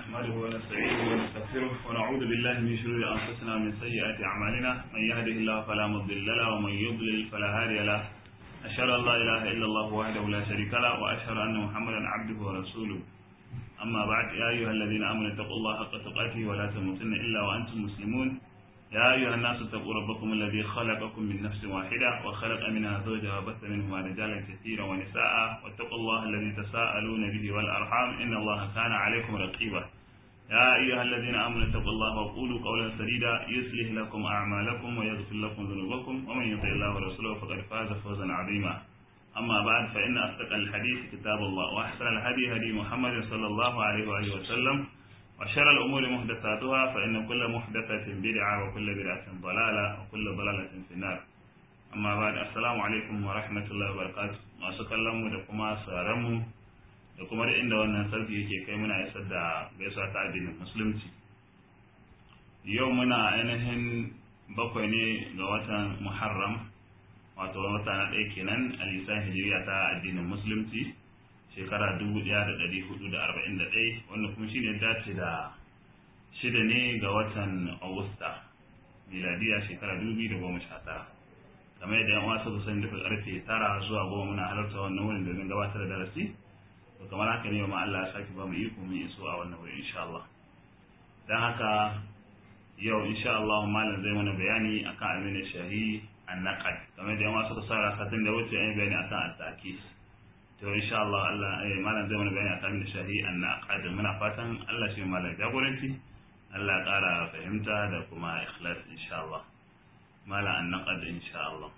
نحمده ونستعينه ونستغفره ونعوذ بالله من شرور أنفسنا ومن سيئات أعمالنا من يهده الله فلا مضل له ومن يضلل فلا هادي له أشهد أن لا إله إلا الله وحده لا شريك له وأشهد أن محمدا عبده ورسوله أما بعد يا أيها الذين آمنوا اتقوا الله حق تقاته ولا تموتن إلا وأنتم مسلمون يا أيها الناس اتقوا ربكم الذي خلقكم من نفس واحدة وخلق منها زوجها وبث منهما رجالا كثيرا ونساء واتقوا الله الذي تساءلون به والأرحام إن الله كان عليكم رقيبا يا أيها الذين آمنوا اتقوا الله وقولوا قولا سديدا يصلح لكم أعمالكم ويغفر لكم ذنوبكم ومن يطع الله ورسوله فقد فاز فوزا عظيما أما بعد فإن أصدق الحديث كتاب الله وأحسن الهدي هدي محمد صلى الله عليه وآله وسلم وشر الأمور محدثاتها فإن كل محدثة بدعة وكل بدعة ضلالة وكل ضلالة في النار أما بعد السلام عليكم ورحمة الله وبركاته ما سكلموا دكما سارموا da kuma da inda wannan sarki yake kai muna isar da gaisuwa ta addinin musulunci yau muna ainihin bakwai ne ga watan muharram wato wata na ɗaya kenan a lisan hijiriya ta addinin musulunci shekara dubu ɗaya da ɗari hudu da arba'in da ɗaya wanda kuma shine dace da shida ne ga watan agusta miladiya shekara dubu da goma sha tara kamar yadda yan wasu su sani daga karfe tara zuwa goma muna halarta wannan wurin domin gabatar da darasi to kamar haka ne ma Allah ya sake ba mu iko mu iso a wannan wuri insha Allah dan haka yau insha Allah malam zai mana bayani akan abin da shahi annaqad kamar da yawa suka sara satin da wuce an bayani akan at-takis to insha Allah Allah eh malam zai mana bayani akan abin da shahi annaqad muna fatan Allah shi malam jagoranci Allah ya kara fahimta da kuma ikhlas insha Allah malam annaqad insha Allah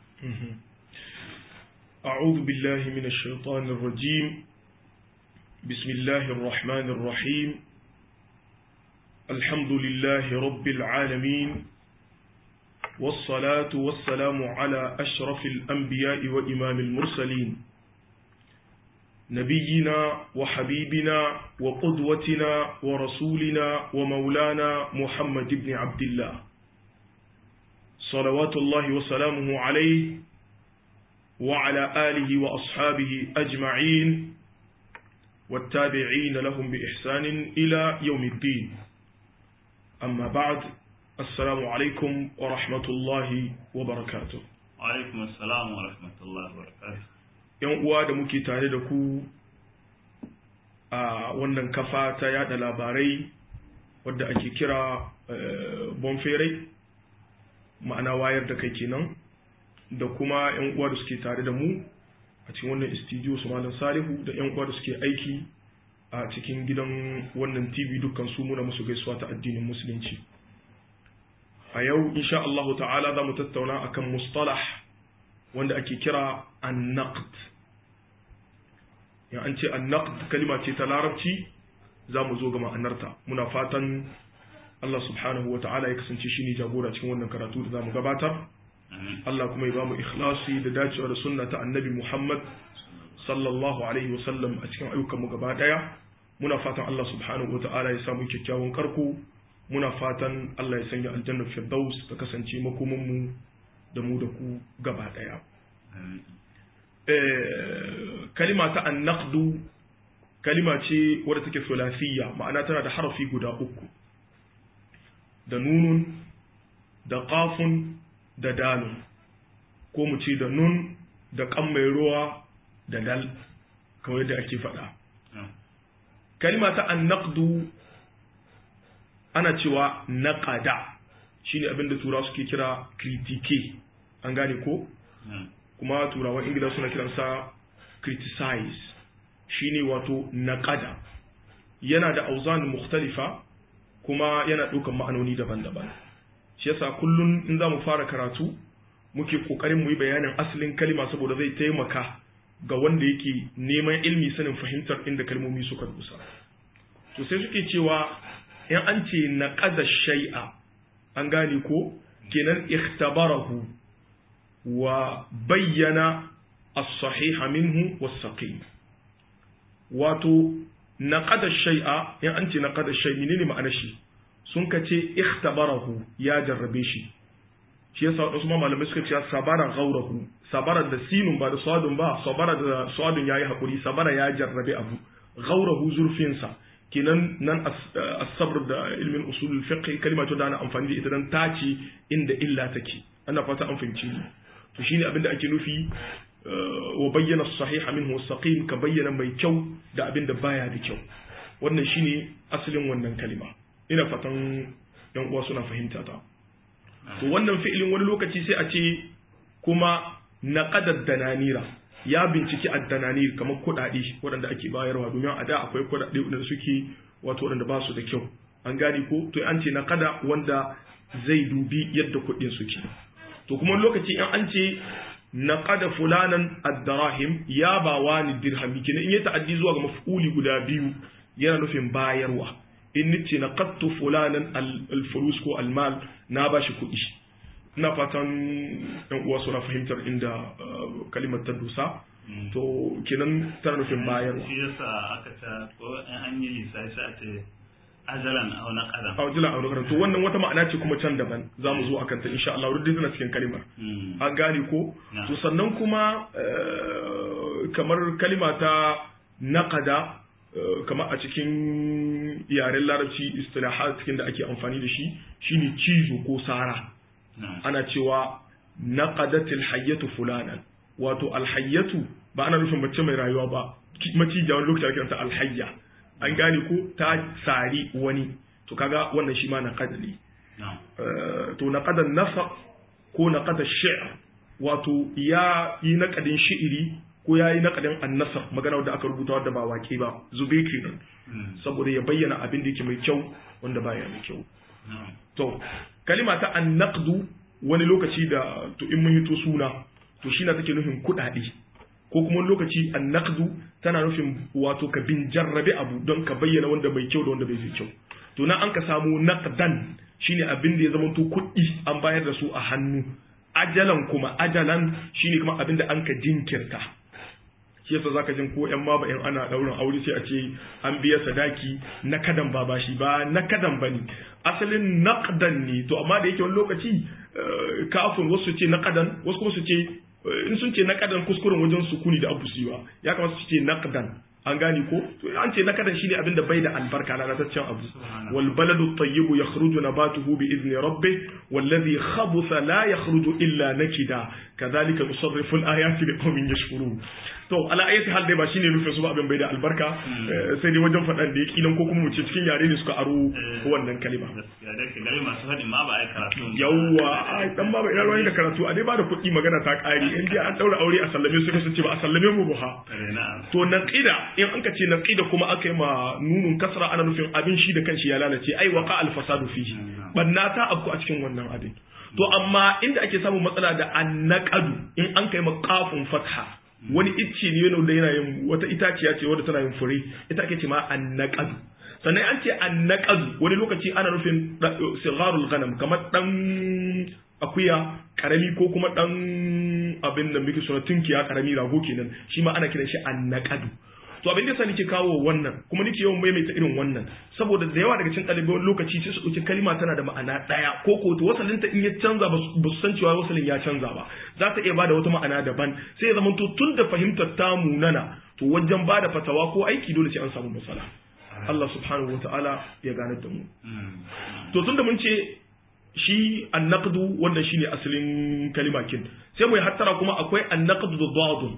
أعوذ بالله من الشيطان الرجيم بسم الله الرحمن الرحيم الحمد لله رب العالمين والصلاة والسلام على أشرف الأنبياء وإمام المرسلين نبينا وحبيبنا وقدوتنا ورسولنا ومولانا محمد بن عبد الله صلوات الله وسلامه عليه وعلى آله وأصحابه أجمعين والتابعين لهم بإحسان إلى يوم الدين أما بعد السلام عليكم ورحمة الله وبركاته وعليكم السلام ورحمة الله وبركاته ‘Yan uwa da muke tare da ku a wannan kafa ta yada labarai wadda ake kira bonferai ma'ana wayar da kai kenan da kuma ‘yan uwa da suke tare da mu a cikin wannan studio su malam salihu da ‘yan uwa da suke aiki a cikin gidan wannan tv dukkan su muna musu gaisuwa ta addinin musulunci a yau insha Allah ta'ala za mu tattauna akan mustalah wanda ake kira annaqd ya an ce annaqd kalima ce ta larabci za mu zo ga ma'anarta muna fatan Allah subhanahu wa ta'ala ya kasance shi ne jagora cikin wannan karatu da za mu gabatar Allah kuma ya ba mu ikhlasi da dacewa da sunna ta annabi Muhammad sallallahu alaihi wasallam a cikin ayyukanmu gaba daya muna fatan Allah subhanahu wa ta'ala ya samu kyakkyawan karko muna fatan Allah ya sanya aljannar firdaus ta kasance makomanmu da mu da ku gaba daya kalima ta annaqdu kalima ce wadda take sulasiyya ma'ana tana da harafi guda uku da nunun da qafun da dalun ko mu ce da nun da kan mai ruwa da dal kawai da ake faɗa kalima ta annaqdu ana cewa naqada shine abin da turawa suke kira critique an gane ko kuma turawan ingila suna kiransa criticize shine wato naqada yana da auzan mukhtalifa kuma yana ɗaukan ma'anoni daban-daban shi yasa kullun in za mu fara karatu muke kokarin mu yi bayanin asalin kalima saboda zai taimaka ga wanda yake neman ilmi sanin fahimtar inda kalmomi suka dusa to sai suke cewa in an ce naqada shay'a an gane ko kenan ikhtabarahu wa bayyana as-sahiha minhu was-saqim wato naqada shay'a in an ce naqada shay menene ma'anar shi sun ka ce ikhtabarahu ya jarrabe shi shi yasa wasu ma malamai suka ce sabara ghaurahu sabara da sinun ba da sadun ba sabara da sadun yayi hakuri sabara ya jarrabe abu ghaurahu zurfin sa kenan nan as-sabr da ilmin usul fiqh kalma ce da ana amfani da ita dan tace inda illa take ana fata an fahimci ni to shine abinda ake nufi wa bayyana as-sahih minhu as-saqim ka bayyana mai kyau da abinda baya da kyau wannan shine asalin wannan kalima ina fatan yan uwa suna fahimta ta to wannan fi'ilin wani lokaci sai a ce kuma naqadad dananira ya binciki addananir kamar kuɗaɗe waɗanda ake bayarwa domin a da akwai kuɗaɗe waɗanda suke wato waɗanda ba su da kyau an gane ko to an ce na kada wanda zai dubi yadda kuɗin suke to kuma lokaci in an ce na kada fulanan addarahim ya ba wani dirhami kenan in ya ta'addi zuwa ga maf'uli guda biyu yana nufin bayarwa in nace na qattu fulanan al-fulus ko al-mal na bashi kuɗi ina fatan yan uwa suna fahimtar inda kalimar ta dusa to kenan tana nufin bayarwa shi yasa aka ta ko an yi lissafi a ce ajalan aw na qadam a wajen aure karatu wannan wata ma'ana ce kuma can daban za mu zo akan ta insha Allah wurin tana cikin kalimar an gane ko to sannan kuma kamar kalima ta naqada kamar a cikin yaren larabci istilahat cikin da ake amfani da shi shine cizo ko sara ana cewa naqadatil hayyatu fulanan wato alhayyatu ba ana nufin mace mai rayuwa ba macija wani lokaci ake kiranta alhayya an gane ko ta sari wani to kaga wannan shi ma naqad ne to naqadan nasa ko naqada shi'r wato ya yi naqadin shi'iri ko ya yi naqadin annasar magana wadda aka rubuta wadda ba waƙe ba zube kenan saboda ya bayyana abin da yake mai kyau wanda baya mai kyau to kalima ta annaqdu wani lokaci da to in mun hito suna to shi na take nufin kuɗaɗe ko kuma wani lokaci annaqdu tana nufin wato ka bin jarrabe abu don ka bayyana wanda bai kyau da wanda bai kyau to na an ka samu naqdan shine abin da ya zama to kuɗi an bayar da su a hannu ajalan kuma ajalan shine kuma abin da an ka jinkirta shi yasa zaka jin ko yan ma ba in ana daurin aure sai a ce an biya sadaki na kadan ba bashi ba na kadan bane asalin naqdan ne to amma da yake wani lokaci kafin wasu ce naqdan wasu kuma su ce in sun ce naqdan kuskuren wajen sukuni da abu siwa ya kamata su ce naqdan an gane ko to an ce naqdan shine abin da bai da albarka na rataccen abu wal baladu tayyibu yakhruju nabatuhu bi idni rabbih wallazi khabutha la yakhruju illa nakida kadhalika nusarrifu al ayati liqaumin yashkurun to ala ayati hal dai ba shine nufin su ba abin bai da albarka sai dai wajen faɗan da ya kilan ko kuma mu ce cikin yare ne suka aro wannan kalima gaskiya da gari masu faɗin ma ba ai karatu yawwa ai dan ba ina ruwan da karatu a dai ba da kuɗi magana ta ƙari in dai an daura aure a sallame su sun ce ba a sallame mu ba ha to naqida in an ka ce naqida kuma aka yi ma nunun kasra ana nufin abin shi da kanshi ya lalace ai waqa al fasadu fihi banna ta abku a cikin wannan abin to amma inda ake samun matsala da annaqadu in an kai maqafun fatha wani icce ne yana da yana yin wata itaciya ce wadda tana yin fure ita ake ce ma annaqadu sannan an ce annaqadu wani lokaci ana nufin sigarul ghanam kamar dan akuya karami ko kuma dan abin da muke suna tunkiya karami rago kenan shi ma ana kiran shi annaqadu to abin da yasa nake kawo wannan kuma nake yawan maimaita irin wannan saboda da yawa daga cikin ɗalibai wani lokaci sai su ɗauki kalma tana da ma'ana ɗaya ko ko to wasalin ta in ya canza ba su san cewa wasalin ya canza ba za ta iya bada wata ma'ana daban sai ya zama to tun da fahimtar ta munana to wajen bada fatawa ko aiki dole sai an samu matsala Allah subhanahu wataala ya gane da mu to tun da mun ce shi annaqdu wannan shine asalin kalimakin sai mu yi hattara kuma akwai annaqdu da dadun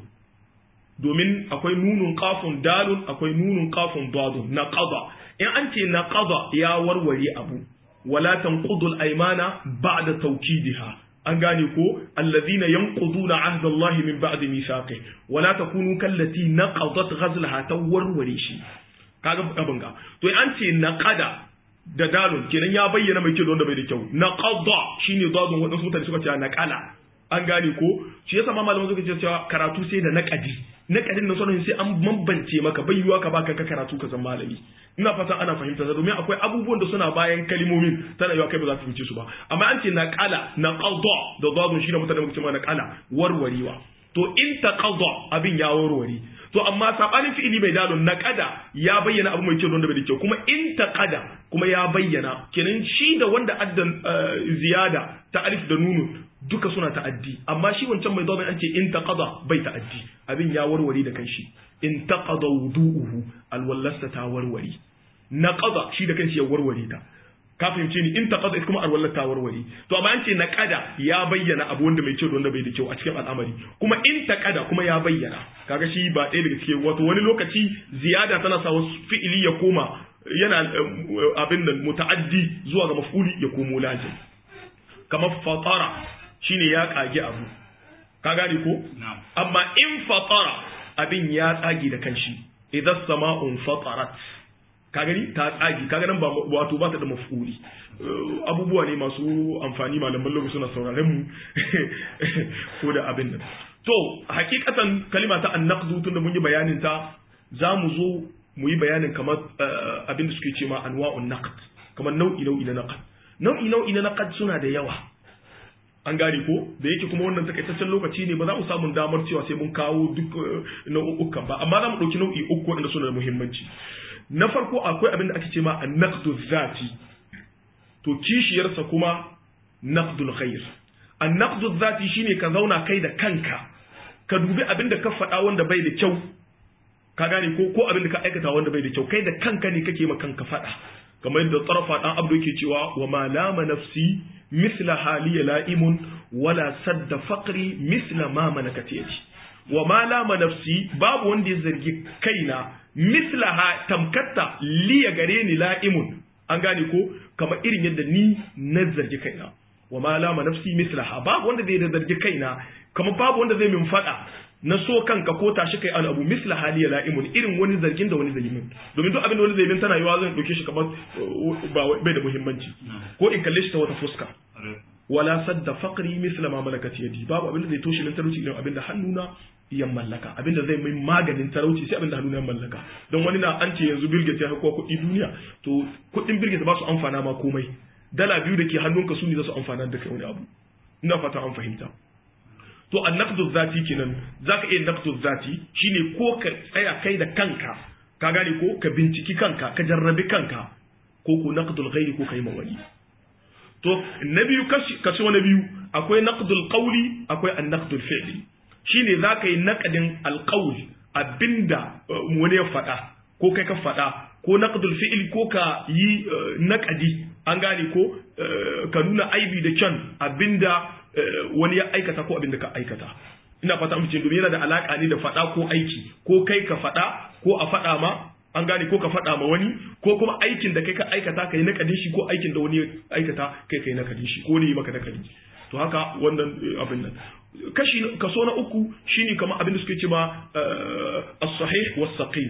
domin akwai nunun kafin dalun akwai nunun kafin dadun na qada in an ce na qada ya warware abu wala tanqudul aymana ba'da tawkidiha an gane ko alladhina yanquduna ahda Allah min ba'di mithaqih wala takunu kallati naqadat ghazlaha tawarware shi kaga abin ga to an ce naqada da dalun kenan ya bayyana mai kyau da wanda bai da kyau naqada shine dadun wadansu mutane suka ce naqala an gane ko shi yasa ma malaman suka ce cewa karatu sai da naqadi naqadin na sanin sai an bambance maka bai yiwa ka baka ka karatu ka zama malami ina fatan ana fahimta sa domin akwai abubuwan da suna bayan kalmomin tana yiwa kai ba za ka fahimce su ba amma an ce naqala naqada da dadun shi da mutane muka ce ma naqala warwarewa to in taqada abin ya warware to amma sabanin fi'ili mai dalon naqada ya bayyana abu mai kyau da wanda bai da kyau kuma in taqada kuma ya bayyana kenan shi da wanda addan ziyada ta alif da nunun duka suna ta'addi amma shi wancan mai zaune an ce in taqada bai ta'addi abin ya warware da kanshi in taqada wudu'uhu alwallasta ta warware naqada shi da kanshi ya warware ta ka fahimce ni in taqada kuma arwalla ta warware to amma an ce naqada ya bayyana abu wanda mai kyau da wanda bai da kyau a cikin al'amari kuma in taqada kuma ya bayyana kaga shi ba ɗaya daga cikin wato wani lokaci ziyada tana sa wasu fi'ili ya koma yana abin nan muta'addi zuwa ga maf'uli ya komo lazim kamar fatara shine ya kage abu ka gane ko amma in fatara abin ya tsage da kanshi idan sama'un fatarat ka gani ta tsagi ka ganin ba wato ba ta da mafuli abubuwa ne masu amfani malaman lokaci suna sauraren mu ko da abin nan to hakikatan kalima ta annaqdu tunda mun yi bayanin ta za mu zo mu yi bayanin kamar abin da suke ce ma anwa'un naqd kamar nau'i nau'i na naqd nau'i nau'i na naqd suna da yawa an gane ko da yake kuma wannan takaitaccen lokaci ne ba za mu samu damar cewa sai mun kawo duk nau'ukan ba amma za mu ɗauki nau'i uku waɗanda suna da muhimmanci na farko akwai abin da ake ce ma annaqdu zati to kishiyarsa kuma naqdul khair annaqdu zati shine ka zauna kai da kanka ka dubi abin da ka faɗa wanda bai da kyau ka gane ko ko abin da ka aikata wanda bai da kyau kai da kanka ne kake ma kanka faɗa kamar yadda tsarafa dan abdu yake cewa wa ma lama nafsi misla haliya la'imun wala sadda faqri misla ma malakat yadi wa ma lama nafsi babu wanda ya zargi kaina mislaha tamkatta liya gare ni la'imun an gane ko kamar irin yadda ni na zargi kaina wa ma lama nafsi mislaha babu wanda zai zargi kaina kamar babu wanda zai min fada na so kanka ko tashi kai an abu misla haliya la'imun irin wani zargin da wani zai min domin duk abin da wani zai min tana yiwa zan dauke shi kamar bai da muhimmanci ko in kalle shi ta wata fuska wala sadda faqri misla ma malakat yadi babu abin da zai toshe min talauci irin abin da hannuna ya mallaka abin da zai mai maganin talauci sai abin da hannuna ya mallaka don wani na an ce yanzu Bill ya hakuwa kuɗi duniya to kuɗin Bill ba su amfana ma komai dala biyu da ke hannunka su ne za su amfana da kai wani abu ina fata an fahimta to annaqdu zati kenan zaka iya naqdu zati shine ko ka tsaya kai da kanka ka gane ko ka binciki kanka ka jarrabi kanka ko ko naqdul ghairi ko kai mawali to na biyu kashi na biyu akwai naqdul qawli akwai annaqdul fi'li shine zaka yi naqdin alqawl abinda wani ya faɗa ko kai ka faɗa ko naqdul fi'li ko ka yi naqadi an gane ko ka nuna aibi da kyan abinda wani ya aikata ko abinda ka aikata ina fata amince domin yana da alaka ne da faɗa ko aiki ko kai ka faɗa ko a faɗa ma an gane ko ka faɗa ma wani ko kuma aikin da kai ka aikata kai nakadin shi ko aikin da wani ya aikata kai kai nakadin shi ko ne yi maka nakadi to haka wannan abin nan kashi kaso na uku shine kamar abin da suke ce ma as-sahih was-saqim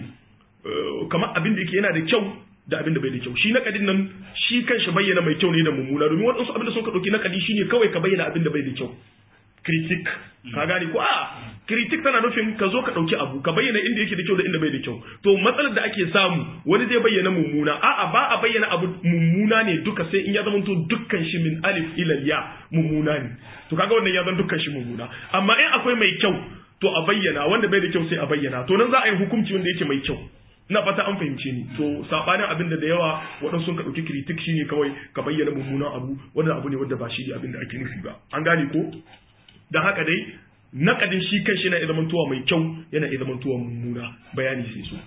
kamar abin da yake yana da kyau da abin da bai da kyau shi nakadin nan shi kanshi bayyana mai kyau ne da mummuna domin waɗansu abin da suka ɗauki nakadi shine kawai ka bayyana abin da bai da kyau critic ka gane ko a critic tana nufin ka zo ka dauki abu ka bayyana inda yake da kyau da inda bai da kyau to matsalar da ake samu wani zai bayyana mummuna a'a ba a bayyana abu mummuna ne duka sai in ya zama to dukkan shi min alif ila ya mummuna ne to kaga wannan ya zama dukkan shi mummuna amma in akwai mai kyau to a bayyana wanda bai da kyau sai a bayyana to nan za a yi hukunci wanda yake mai kyau ina fata an fahimce ni to sabanin abin da da yawa waɗansu sun ka ɗauki kritik shine kawai ka bayyana mummunan abu wannan abu ne wanda ba shi ne abin da ake nufi ba an gane ko da haka dai naƙadin shi kan shi yana iya zamantowa mai kyau yana iya zamantowa mummuna bayani sai so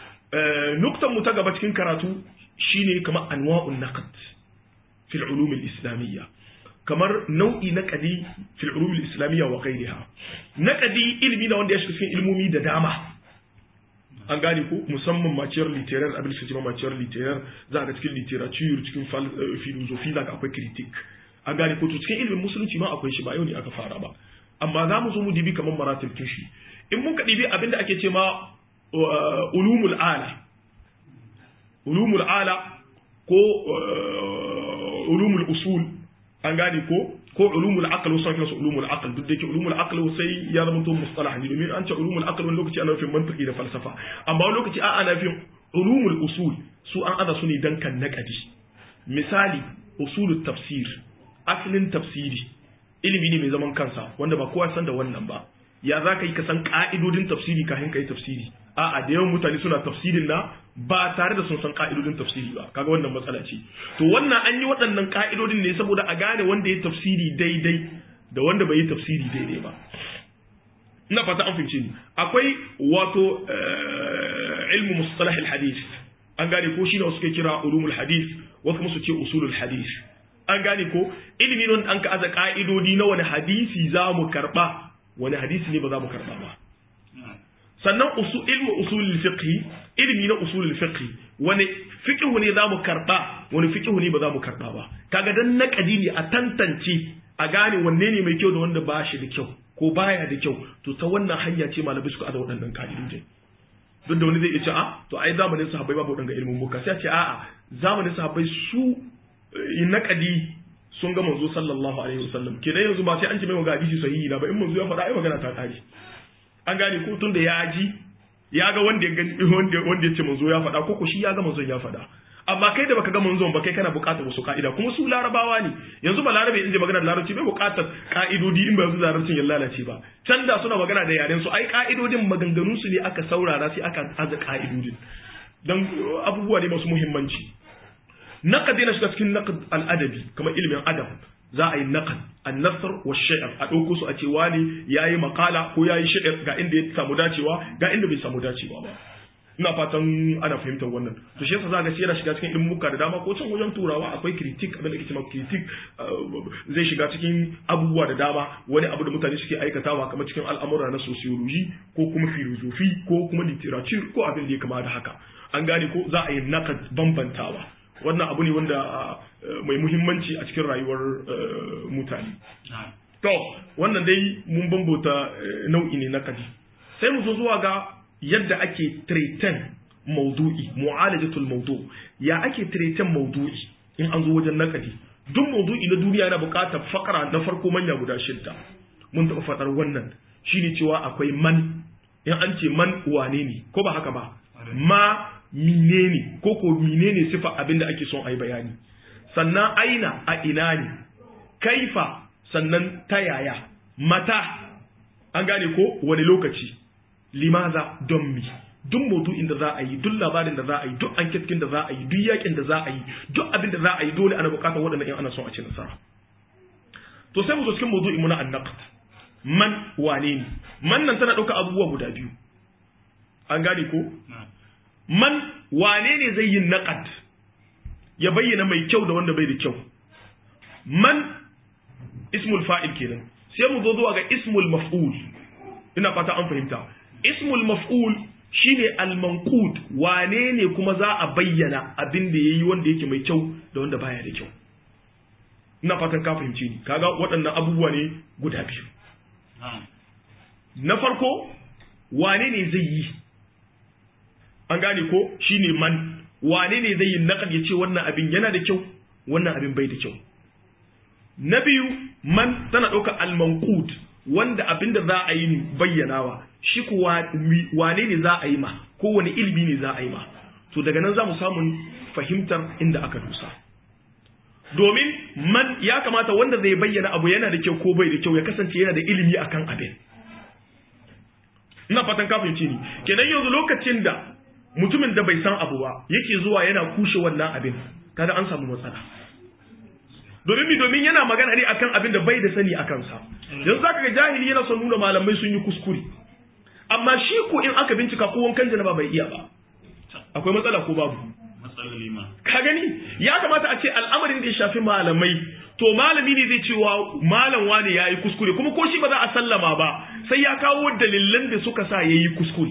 nuktan mu ta gaba cikin karatu shine kamar anwa'un naqd fil ulum al islamiyya kamar nau'i naqadi fil ulum al islamiyya wa ghayriha naqadi ilmi na wanda ya shiga cikin ilmomi da dama an gane ko musamman maciyar literar abin da suke maciyar literar za ga cikin literature cikin philosophy za ka akwai critic an gane ko to cikin ilimin musulunci ma akwai shi ba yau ne aka fara ba amma za mu zo mu dibi kamar maratib shi in muka dibi abin da ake ce ma ulumul ala ulumul ala ko ulumul usul an gane ko ko ulumul aql wasu kiransu ulumul aql duk da yake ulumul aql sai ya zama to mustalah ne domin an ce ulumul aql wani lokaci ana nufin mantiki da falsafa amma wani lokaci a ana nufin ulumul usul su an aza su ne dan kan naqadi misali usulut tafsir asalin tafsiri ilimi ne mai zaman kansa wanda ba kowa san da wannan ba ya za ka yi ka san ka'idodin tafsiri kafin ka yi tafsiri a'a da yawan mutane suna tafsirin na ba tare da sun san ka'idodin tafsiri ba kaga wannan matsala ce to wannan an yi waɗannan ka'idodin ne saboda a gane wanda ya tafsiri daidai da wanda bai yi tafsiri daidai ba ina fata an fahimce ni akwai wato ilmu mustalah hadith an gane ko shine wasu ke kira ulumul hadith wasu kuma su ce usulul hadith an gane ko ilimi non an ka aza ka'idodi na wani hadisi za mu karba wani hadisi ne ba za mu karba ba sannan usul ilmu usulul fiqh ilimi na usulul fiqh wani fiqh ne za mu karba wani fiqh ne ba za mu karba ba kaga dan naqadi ne a tantance a gane wanne ne mai kyau da wanda ba shi da kyau ko baya da kyau to ta wannan hanya ce malamai suka aza waɗannan ka'idojin duk da wani zai ce a to ai zamanin sahabbai babu waɗanda ilimin muka sai a ce a'a zamanin sahabbai su naqadi sun ga manzo sallallahu alaihi wasallam kenan yanzu ba sai an ce mai ga hadisi sahihi na ba in manzo ya faɗa ai magana ta kare an gane ko tun da ya ji ya ga wanda ya gani wanda wanda ya ce manzo ya faɗa ko ko shi ya ga manzo ya faɗa amma kai da baka ga manzon ba kai kana buƙatar wasu ka'ida kuma su larabawa ne yanzu ba larabe in je magana da larabci bai buƙatar ka'idodi in ba yanzu larabcin ya lalace ba can da suna magana da yaren su ai ka'idodin maganganun su ne aka saurara sai aka aza ka'idodin dan abubuwa ne masu muhimmanci naqad yana shiga cikin naqad al-adabi kamar ilimin adab za a yi naqad an-nasr wa shi'r a dauko su a ce wani yayi makala ko yayi shi'r ga inda ya samu dacewa ga inda bai samu dacewa ba ina fatan ana fahimtar wannan to shi yasa zaka yana shiga cikin ilmuka da dama ko can wajen turawa akwai critic abin da ake cewa critic zai shiga cikin abubuwa da dama wani abu da mutane suke aikatawa kamar cikin al'amura na sociology ko kuma philosophy ko kuma literature ko abin da ya kama da haka an gane ko za a yi naqad bambantawa wannan abu ne wanda mai muhimmanci a cikin rayuwar mutane to wannan dai mun bambota nau'i ne na kadi sai mu zo zuwa ga yadda ake treaten maudu'i mu'alajatul maudu ya ake treaten maudu'i in an zo wajen nakadi duk maudu'i na duniya yana buƙatar fakara na farko manya guda shidda mun taɓa faɗar wannan shine cewa akwai man in an ce man wane ne ko ba haka ba ma menene ko ko menene sifa abinda ake son a yi bayani sannan aina a ina ne kaifa sannan ta yaya mata an gane ko wani lokaci limaza don mi duk maudu'in da za a yi duk labarin da za a yi duk anketkin da za a yi duk yakin da za a yi duk abin da za a yi dole ana bukatar waɗannan in ana son a ci nasara to sai mu zo cikin maudu'in mu na annaqd man wane ne man nan tana ɗauka abubuwa guda biyu an gane ko man wane ne zai yi naqad ya bayyana mai kyau da wanda bai da kyau man ismul fa'il kenan sai mu zo zuwa ga ismul maf'ul ina fata an fahimta ismul maf'ul shine al-manqud wane ne kuma za a bayyana abin da yayi wanda yake mai kyau da wanda baya da kyau ina fatan ka fahimce ni kaga waɗannan abubuwa ne guda biyu na farko wane ne zai yi an gane ko shine man wane ne zai yi naqad ya ce wannan abin yana da kyau wannan abin bai da kyau na biyu man tana ɗaukar al-manqud wanda abin da za a yi bayyanawa shi kuwa wane ne za a yi ma ko wani ilimi ne za a yi ma to daga nan za mu samun fahimtar inda aka dusa domin man ya kamata wanda zai bayyana abu yana da kyau ko bai da kyau ya kasance yana da ilimi akan abin ina fatan ka fahimce ni kenan yanzu lokacin da mutumin da bai san abu ba yake zuwa yana kushe wannan abin kaga an samu matsala domin mi domin yana magana ne akan abin da bai da sani akan sa yanzu zaka ga jahili yana son nuna malamai sun yi kuskure amma shi ko in aka bincika ko wankan janaba bai iya ba akwai matsala ko babu matsaloli ma ka gani ya kamata a ce al'amarin da ya shafi malamai to malami ne zai cewa malam wani ya yi kuskure kuma ko shi ba za a sallama ba sai ya kawo dalilan da suka sa ya yi kuskure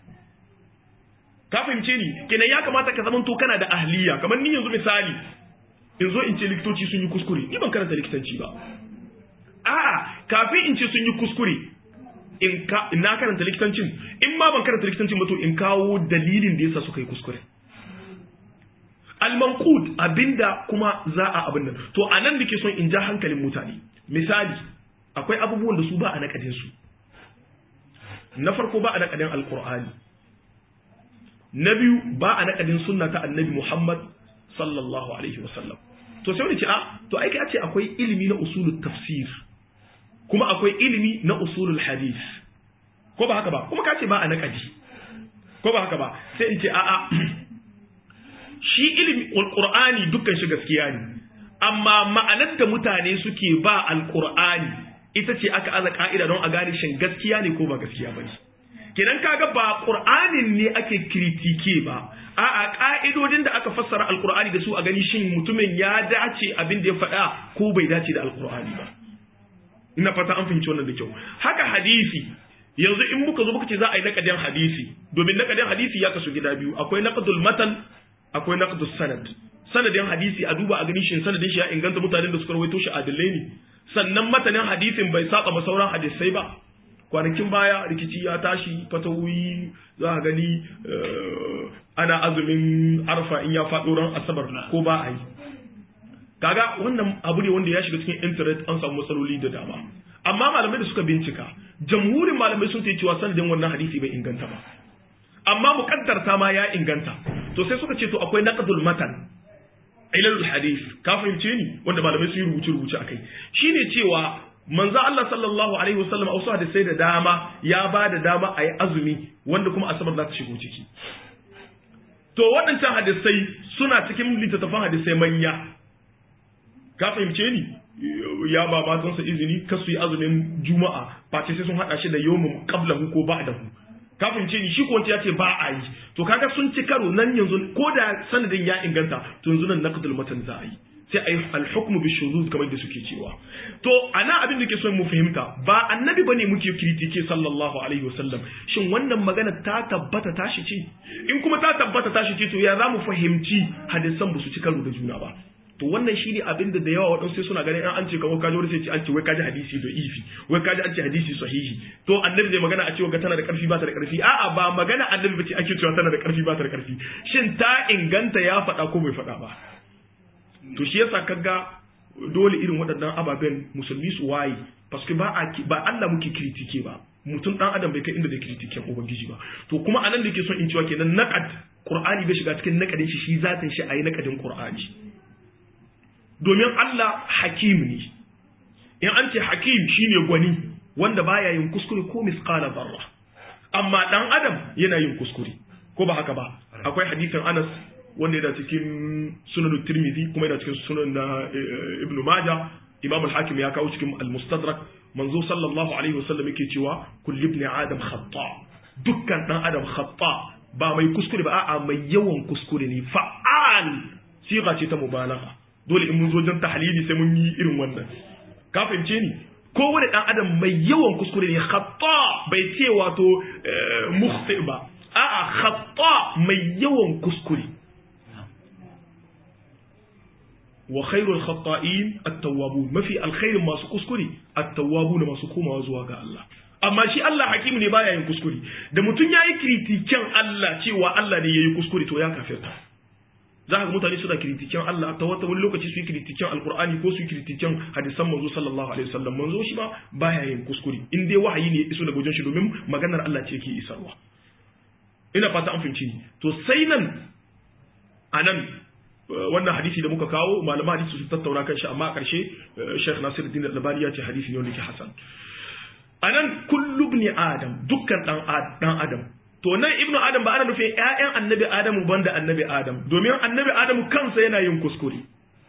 ka fahimce ni kenan ya kamata ka zamanto kana da ahliya kamar ni yanzu misali in zo in ce likitoci sun yi kuskure ni ban karanta likitanci ba a'a kafin in ce sun yi kuskure in ka na karanta likitancin in ma ban karanta likitancin ba to in kawo dalilin da yasa suka yi kuskure al-manqud abinda kuma za a abin nan to anan nake son in ja hankalin mutane misali akwai abubuwan da su ba a nakadin su na farko ba a nakadin alqur'ani na biyu ba a nakadin sunna ta annabi Muhammad sallallahu alaihi wasallam to sai wani ce a to ai kai ce akwai ilimi na usulul tafsir kuma akwai ilimi na usulul hadith ko ba haka ba kuma ka ce ba a nakadi ko ba haka ba sai in ce a a shi ilimi alqur'ani dukkan shi gaskiya ne amma ma'anar da mutane suke ba alqur'ani ita ce aka aza ka'ida don a gane shin gaskiya ne ko ba gaskiya ba ne kenan kaga ba qur'anin ne ake kritike ba a'a ka'idodin da aka fassara alqur'ani da su a gani shin mutumin ya dace abin da ya faɗa ko bai dace da alqur'ani ba ina fata an fahimci wannan da kyau haka hadisi yanzu in muka zo muka ce za a yi nakadin hadisi domin nakadin hadisi ya kasu gida biyu akwai naqdul matan akwai naqdus sanad sanadin hadisi a duba a gani shin sanadin shi ya inganta mutanen da suka rawaito shi adalai ne sannan matanin hadisin bai saba ma sauran hadisai ba kwanakin baya rikici ya tashi fatawoyi za a gani ana azumin arfa in ya faɗo ran asabar ko ba a yi kaga wannan abu ne wanda ya shiga cikin internet an samu matsaloli da dama amma malamai da suka bincika jamhurin malamai sun ce cewa sanadin wannan hadisi bai inganta ba amma mukaddarta ma ya inganta to sai suka ce to akwai naqdul matan ilalul hadith ka fahimce ni wanda malamai sun yi rubuce rubuce akai shine cewa manzo Allah sallallahu alaihi wasallam a wasu hadisai da dama ya ba da dama a yi azumi wanda kuma asabar za ta shigo ciki to waɗancan hadisai suna cikin littattafan hadisai manya ka fahimce ni ya ba matansa izini kar su yi azumin juma'a face sai sun haɗa shi da yawmin qablahu ko ba'dahu ka fahimce ni shi ko ya ce ba a yi to kaga sun ci karo nan yanzu ko da sanadin ya inganta to yanzu nan naqdul matan za a yi sai ayi al-hukmu bi shuzuz kamar da suke cewa to ana abin da ke son mu fahimta ba annabi bane muke kritike sallallahu alaihi wasallam shin wannan magana ta tabbata tashi ce in kuma ta tabbata tashi ce to ya za mu fahimci hadisan ba su ci karo da juna ba to wannan shi ne abin da da yawa waɗansu sai suna ganin an ce kamar kaji wani sai ce an ce wai kaji hadisi da ifi wai kaji an ce hadisi sahihi to annabi zai magana a cewa ga tana da ƙarfi ba ta da ƙarfi a'a ba magana annabi ba ce ake cewa tana da ƙarfi ba ta da ƙarfi shin ta inganta ya faɗa ko bai faɗa ba to shi yasa kaga dole irin waɗannan ababen musulmi su waye paske ba a ba Allah muke kritike ba mutum dan adam bai kai inda da kritiken ubangiji ba to kuma anan da ke son in cewa kenan naqad qur'ani bai shiga cikin naqadin shi shi zatin shi ayi naqadin qur'ani domin Allah hakim ne in an ce hakim shine gwani wanda baya yin kuskure ko misqala zarra amma dan adam yana yin kuskure ko ba haka ba akwai hadisin Anas wanda yana cikin sunan Tirmidhi kuma yana cikin sunan na Ibn Majah Imam al-Hakim ya kawo cikin al-Mustadrak manzo sallallahu alaihi wasallam yake cewa kullu ibn adam khata dukkan dan adam khata ba mai kuskure ba a'a mai yawan kuskure ne fa'al siga ce ta mubalagha dole in mun zo jan tahlili sai mun yi irin wannan ka fahimce ni kowane dan adam mai yawan kuskure ne khata bai ce wato mukhti ba a'a khata mai yawan kuskure wa khairul khata'in at-tawwabun mafi alkhairin masu kuskure at-tawwabun masu komawa zuwa ga Allah amma shi Allah hakimu ne baya yin kuskure da mutum yayi kritiken Allah cewa Allah ne yayi kuskure to ya kafirta za ka ga mutane suna kritiken Allah ta wata wani lokaci su yi kritiken alkur'ani ko su yi kritiken hadisan manzo sallallahu alaihi wasallam manzo shi ba baya yin kuskure in dai wahayi ne iso daga wajen shi domin maganar Allah ce yake isarwa ina fata an fahimci to sai nan anan wannan hadisi da muka kawo malaman hadisi su tattauna kan shi amma a ƙarshe Sheikh Nasiruddin Al-Albani ya ce hadisi ne wanda ke hasan anan kullu ibn adam dukkan dan dan adam to nan ibnu adam ba ana nufin ƴaƴan annabi adamu banda annabi adam domin annabi adamu kansa yana yin kuskure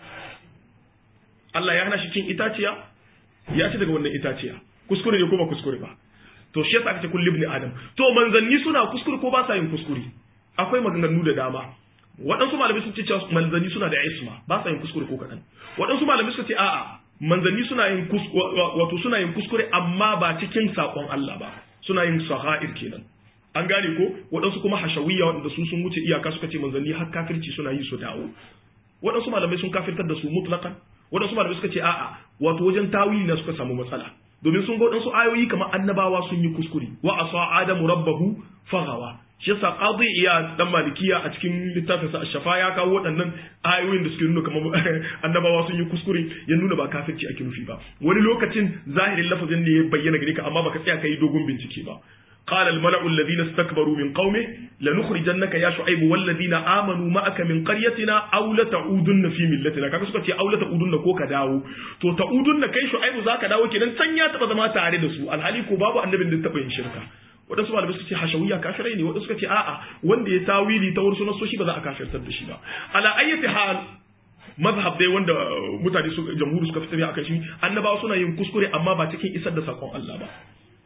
Allah ya hana shi cin itaciya ya ci daga wannan itaciya kuskure ne ko ba kuskure ba to shi yasa aka ce kullu ibn adam to manzanni suna kuskure ko ba sa yin kuskure akwai maganganu da dama waɗansu malamai sun ce cewa manzanni suna da isma ba sa yin kuskure ko kaɗan waɗansu malamai suka ce a'a manzanni suna yin wato suna yin kuskure amma ba cikin saƙon Allah ba suna yin saha'ir kenan an gane ko waɗansu kuma hashawiyya waɗanda su sun wuce iyaka suka ce manzanni har kafirci suna yi su dawo waɗansu malamai sun kafirtar da su mutlakan waɗansu malamai suka ce a'a wato wajen tawili na suka samu matsala domin sun ga waɗansu ayoyi kamar annabawa sun yi kuskure wa asa adamu rabbahu faghawa shi yasa qadi iya dan malikiya a cikin littafin sa shafa ya kawo waɗannan ayoyin da suke nuna kamar annabawa sun yi kuskure ya nuna ba kafirci ake nufi ba wani lokacin zahirin lafazin ne ya bayyana gare ka amma baka tsaya kai dogon bincike ba قال الملأ الذين استكبروا من قومه لنخرجنك يا شعيب والذين آمنوا معك من قريتنا أو لتعودن في ملتنا kaga suka ce aula ta'udunna ko ka dawo to ta'udunna kai shu'aibu zaka dawo kenan can ya taba zama tare da su alhali ko babu annabin da taba yin shirka wadansu malamai suka ce hashawiya kafirai ne wadansu suka ce a'a wanda ya tawili ta wurin sunan soshi ba za a kafirtar da shi ba ala ayyati hal mazhab dai wanda mutane su jamhuri suka fitar akan shi annabawa suna yin kuskure amma ba cikin isar da sakon Allah ba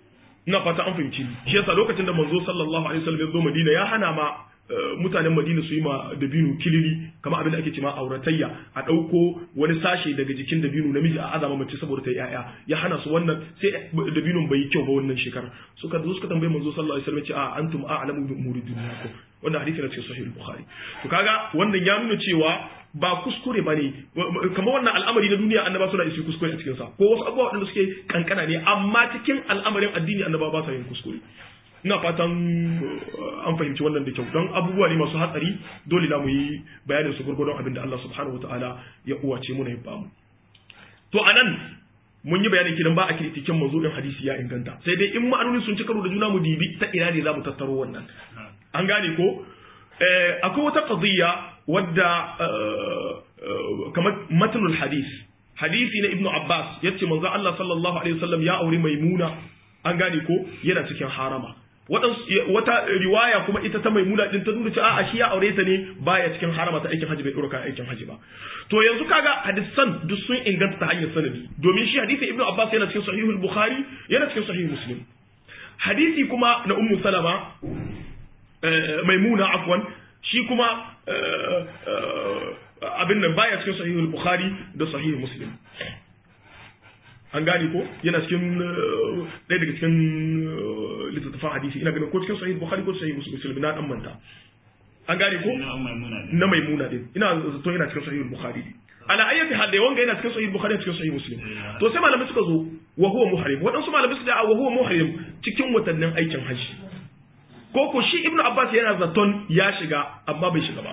ina fata an fahimci shi yasa lokacin da manzo sallallahu alaihi wasallam ya zo Madina ya hana ma mutanen Madina su yi ma dabino kilili kamar abin da ake cewa auratayya a ɗauko wani sashe daga jikin dabino namiji a azama mace saboda ta yaya ya hana su wannan sai dabinon bai yi kyau ba wannan shekara suka zo suka tambaye manzo sallallahu alaihi wasallam ce a antum a'lamu bi umuri dunyakum wannan hadisi na cikin sahih bukhari to kaga wannan ya nuna cewa ba kuskure ba ne kamar wannan al'amari na duniya annaba suna isi kuskure a cikinsa ko wasu abubuwa waɗanda suke kankana ne amma cikin al'amarin addini annaba ba sa yin kuskure ina fatan an fahimci wannan da kyau don abubuwa ne masu hatsari dole na mu yi bayanin su gurgurdon abin da Allah subhanahu wataala ya uwace mu na ya bamu to anan mun yi bayanin kidan ba a kritikin manzo din hadisi ya inganta sai dai in ma'anoni sun ci karo da juna mu dibi ta ina ne za mu tattaro wannan an gane ko akwai wata qadiyya wadda kamar matnul hadis hadisi na ibnu abbas yace manzo Allah sallallahu alaihi wasallam ya aure maimuna an gane ko yana cikin harama wata riwaya kuma ita ta maimuna din ta nuna cewa a shi ya aure ta ne baya cikin harama ta aikin haji bai dora aikin haji ba to yanzu kaga hadisan duk sun inganta ta hanyar sanadi domin shi hadisin ibnu abbas yana cikin sahihul bukhari yana cikin sahih muslim hadisi kuma na ummu salama maimuna afwan shi kuma abin nan baya cikin sahihul bukhari da sahih muslim an gane ko yana cikin ɗaya daga cikin littattafan hadisi ina ganin ko cikin sahih bukhari ko sahih muslim na dan manta an gane ko na maimuna din ina zato yana cikin sahih bukhari ala ayyati hal da wanga yana cikin sahih bukhari cikin sahih muslim to sai malamai suka zo wa huwa muhrim wadansu malamai suka wa huwa muhrim cikin watannin aikin hajji ko ko shi ibnu abbas yana zaton ya shiga amma bai shiga ba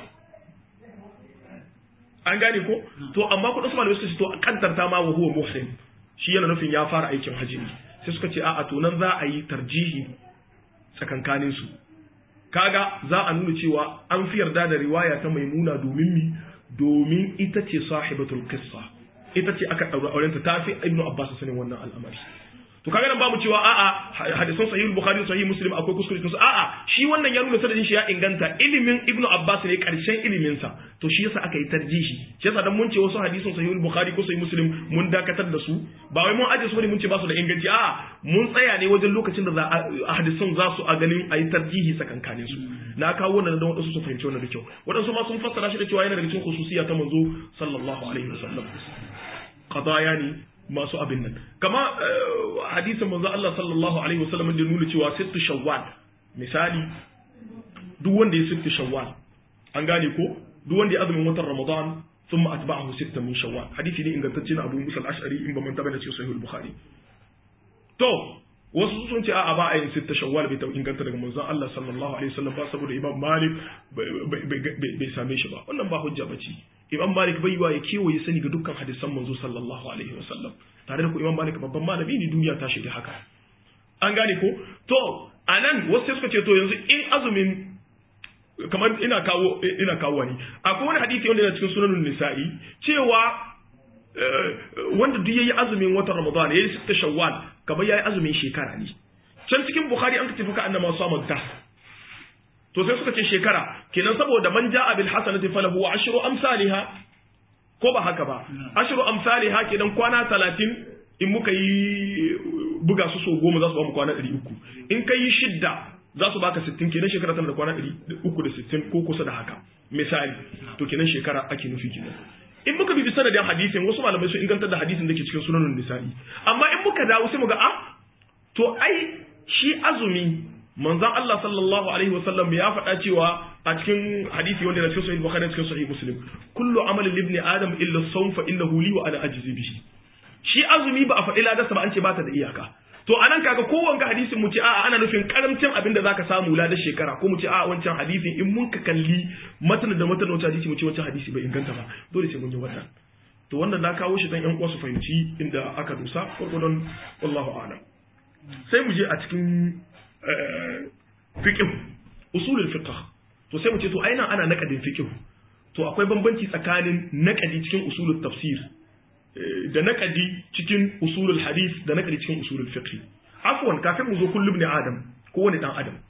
an gane ko to amma kudin su malamai suka ce to kantarta ma wa huwa muhrim shi yana nufin ya fara aikin hajji ne sai suka ce a'a to nan za a yi tarjihi tsakankanin su kaga za a nuna cewa an fi yarda da riwaya ta maimuna domin mi domin ita ce sahibatul qissa ita ce aka daura aurenta ta fi ibnu abbas sanin wannan al'amari to kaga nan babu cewa a'a hadisan sahih bukhari sahih muslim akwai kuskure cikin su a'a shi wannan ya nuna sanadin shi ya inganta ilimin ibnu abbas ne karshen ilimin sa to shi yasa aka yi tarjihi shi yasa dan mun ce wasu hadisan sahih bukhari ko sahih muslim mun dakatar da su ba wai mun aje su ne mun ce ba su da inganci a'a mun tsaya ne wajen lokacin da za a hadisan za su a ganin a yi tarjihi tsakankanin su na kawo wannan dan wadansu su fahimci wannan da kyau wadansu ma sun fassara shi da cewa yana daga cikin khususiyya ta manzo sallallahu alaihi wasallam qadaya ne masu abin nan kama hadisin manzo Allah sallallahu alaihi wasallam da nuna cewa sittu shawwal misali duk wanda ya sittu shawwal an gane ko duk wanda ya azumin watan ramadan thumma atba'ahu sitta min shawwal hadisi ne ingantacce na Abu Musa al-Ash'ari in ba man tabbata cikin sahih al-Bukhari to wasu sun ce a'a ba a yin sitta shawwal bai inganta daga manzon Allah sallallahu alaihi wasallam ba saboda Imam Malik bai same shi ba wannan ba hujja bace Imam Malik bai yiwa ya kewaye sani ga dukkan hadisan manzo sallallahu alaihi wasallam tare da ku Imam Malik babban malami ne duniya ta shiga haka an gane ko to anan wasu suka ce to yanzu in azumin kamar ina kawo ina kawo ne akwai wani hadisi wanda yana cikin sunanun nisa'i cewa wanda duk yayi azumin watan Ramadan yayi sitta Shawwal kamar yayi azumin shekara ne can cikin Bukhari an kace fuka annama sama ta to sai suka ce shekara kenan saboda man ja'a bil hasanati falahu ashru amsalha ko ba haka ba ashru amsalha kenan kwana 30 in muka yi buga su so goma za su ba mu kwana 300 in kai shidda za su baka 60 kenan shekara tana da kwana 360 ko kusa da haka misali to kenan shekara ake nufi kenan in muka bibi sanadin hadisin wasu malamai sun ingantar da hadisin da ke cikin sunanun nisa'i amma in muka dawo sai mu ga a to ai shi azumi manzon Allah sallallahu alaihi wasallam ya faɗa cewa a cikin hadisi wanda na cikin sahih bukhari cikin sahih muslim kullu amali ibni adam illa sawm fa innahu li wa ana ajzi bihi shi azumi ba a faɗi ladarsa ba an ce ba ta da iyaka to anan kaga ko wanga hadisin mu ce a'a ana nufin karamcin abin da zaka samu ladar shekara ko mu ce a'a wancan hadisin in mun ka kalli matan da matan wancan hadisi mu ce wancan hadisi bai inganta ba dole sai mun yi wannan to wannan na kawo shi dan yan uwa su fahimci inda aka dusa gurgurdon wallahu a'lam sai mu je a cikin fiqh usulul fiqh to sai mu ce to aina ana naqadin fiqh to akwai bambanci tsakanin naqadi cikin usulul tafsir da naqadi cikin usulul hadith da naqadi cikin usulul fiqh afwan kafin mu zo kullu ibn adam ko wani dan adam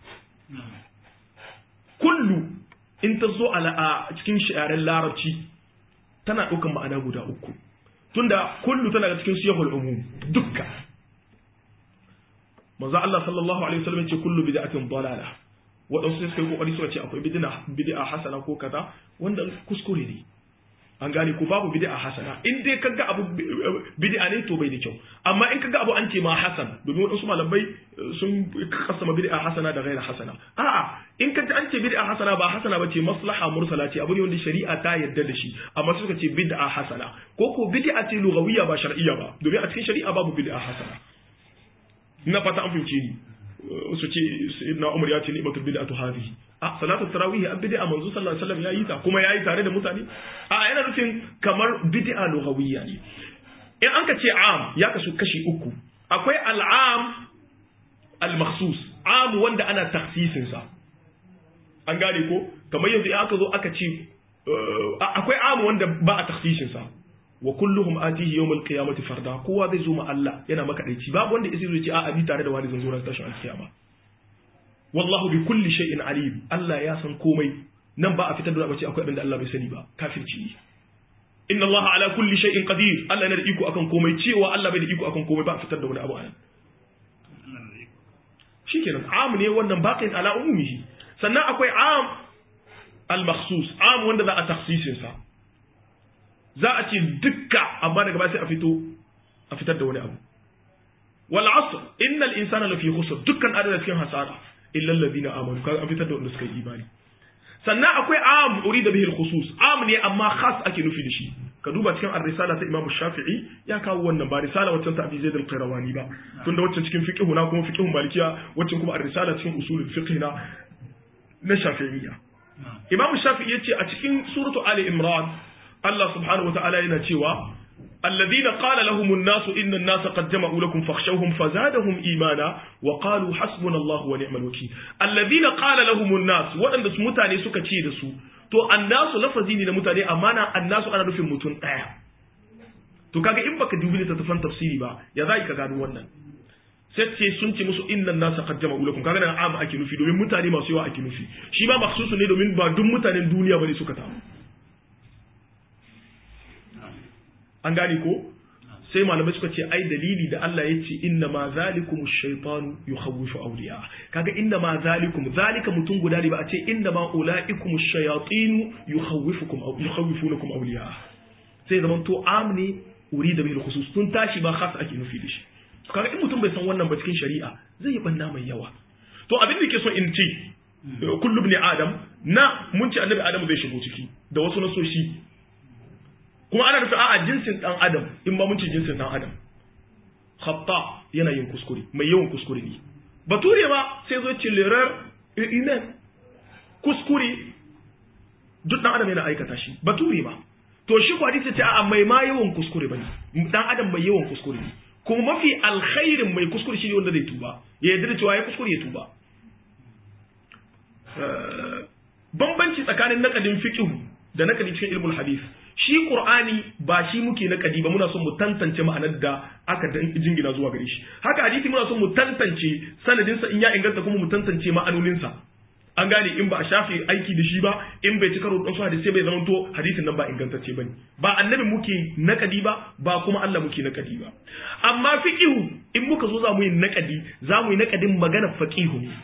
kullu in ta zo a cikin shi'aren larabci tana ɗaukan ma'ana guda uku tunda kullu tana da cikin siyahul umum dukka manzo Allah sallallahu alaihi wasallam ce kullu bid'atin dalalah waɗansu sai suka yi kokari suka ce akwai bid'a bid'a hasana ko kaza wanda kuskure ne an gane ko babu bid'a hasana in dai kaga abu bid'a ne to bai da kyau amma in kaga abu an ce ma hasan domin waɗansu malamai sun kasama bid'a hasana da ghaira hasana a'a in kaga an ce bid'a hasana ba hasana ba ce maslaha mursala ce abu ne wanda shari'a ta yarda da shi amma suka ce bid'a hasana ko ko bid'a ce lugawiyya ba shar'iyya ba domin a cikin shari'a babu bid'a hasana ina fata an fahimce ni su ce sayyidina Umar ya ce ni'matul bid'atu hadhihi a salatu tarawih an bid'a manzo sallallahu alaihi wasallam yayi ta kuma yayi tare da mutane a yana nufin kamar bid'a lughawiyya ne in an ka ce am ya kasu kashi uku akwai al'am al-makhsus am wanda ana takhsisin sa an gane ko kamar yanzu in aka zo aka ce akwai am wanda ba a takhsisin sa wa kulluhum atihi yawmal qiyamati farda kowa zai zo ma Allah yana makadaici babu wanda isi zai ce a abi tare da wani zan zo ran tashin alkiyama wallahu bi kulli shay'in alim Allah ya san komai nan ba a fitar da bace akwai abin da Allah bai sani ba kafirci ne inna Allah ala kulli shay'in qadir Allah yana da iko akan komai cewa Allah bai da iko akan komai ba a fitar da wani abu anan shikenan am ne wannan baqin ala umumihi sannan akwai am al makhsus am wanda za a takhsisin sa za a ce dukka amma daga ba sai a fito a fitar da wani abu wal asr innal insana lafi khusr dukkan adada cikin hasara illa alladhina amanu kaga an fitar da wanda suka yi imani sannan akwai am urida bihi al-khusus am ne amma khas ake nufi da shi ka duba cikin ar-risala ta Imam Shafi'i ya kawo wannan ba risala waccan ta Abi Zaid al-Qayrawani ba tunda waccan cikin fiqh na kuma fiqh malikiya waccan kuma ar-risala cikin usulul fiqh na na Shafi'iyya Imam Shafi'i yace a cikin suratu Ali Imran Allah subhanahu wataala yana cewa الذين قال لهم الناس إن الناس قد جمعوا لكم فاخشوهم فزادهم إيمانا وقالوا حسبنا الله ونعم الوكيل الذين قال لهم الناس وأن mutane suka ce da su to annasu lafazi ne na mutane amma na annasu ana nufin mutum ɗaya to kaga in baka dubi littattafan tafsiri ba ya za ka gano wannan sai ce sun ce musu innan nasa qad jama'u lakum kaga nan am ake nufi domin mutane masu yawa ake nufi shi ma maksusu ne domin ba duk mutanen duniya bane suka taru an gane ko sai malamai suka ce ai dalili da Allah ya ce inna ma zalikum shaytanu yukhawwifu awliya kaga inna ma zalikum zalika mutum guda ne ba a ce inna ma ulaikum shayatin yukhawwifukum aw yukhawwifunakum awliya sai zaman to amni urida bil khusus tun tashi ba khas ake nufi da shi kaga in mutum bai san wannan ba cikin shari'a zai yi banna mai yawa to abin da ke so in ce kullu ibn adam na mun ce annabi adam zai shigo ciki da wasu nasoshi kuma ana nufin a'a jinsin dan adam in ba mun ce jinsin dan adam khata yana yin kuskure mai yawan kuskure ne bature ba sai zo ce l'erreur humaine kuskure duk dan adam yana aikata shi bature ba to shi ko hadisi ce a'a mai ma yawan kuskure bane dan adam mai yawan kuskure ne kuma mafi alkhairin mai kuskure shi ne wanda zai tuba ya yarda da cewa ya kuskure ya tuba bambanci tsakanin nakadin fiqh da nakadi cikin ilmul hadith shi qur'ani ba shi muke nakadi ba muna son mu tantance ma'anar da aka jingina zuwa gare shi haka hadisi muna son mu tantance sanadin sa in ya inganta kuma mu tantance ma'anonin sa an gane in ba a shafe aiki da shi ba in bai ci karo da su hadisi bai zama to hadisin nan ba ingantacce bane ba annabi muke nakadi ba ba kuma Allah muke nakadi ba amma fiqihu in muka zo za mu yi nakadi za mu yi nakadin magana faqihu ne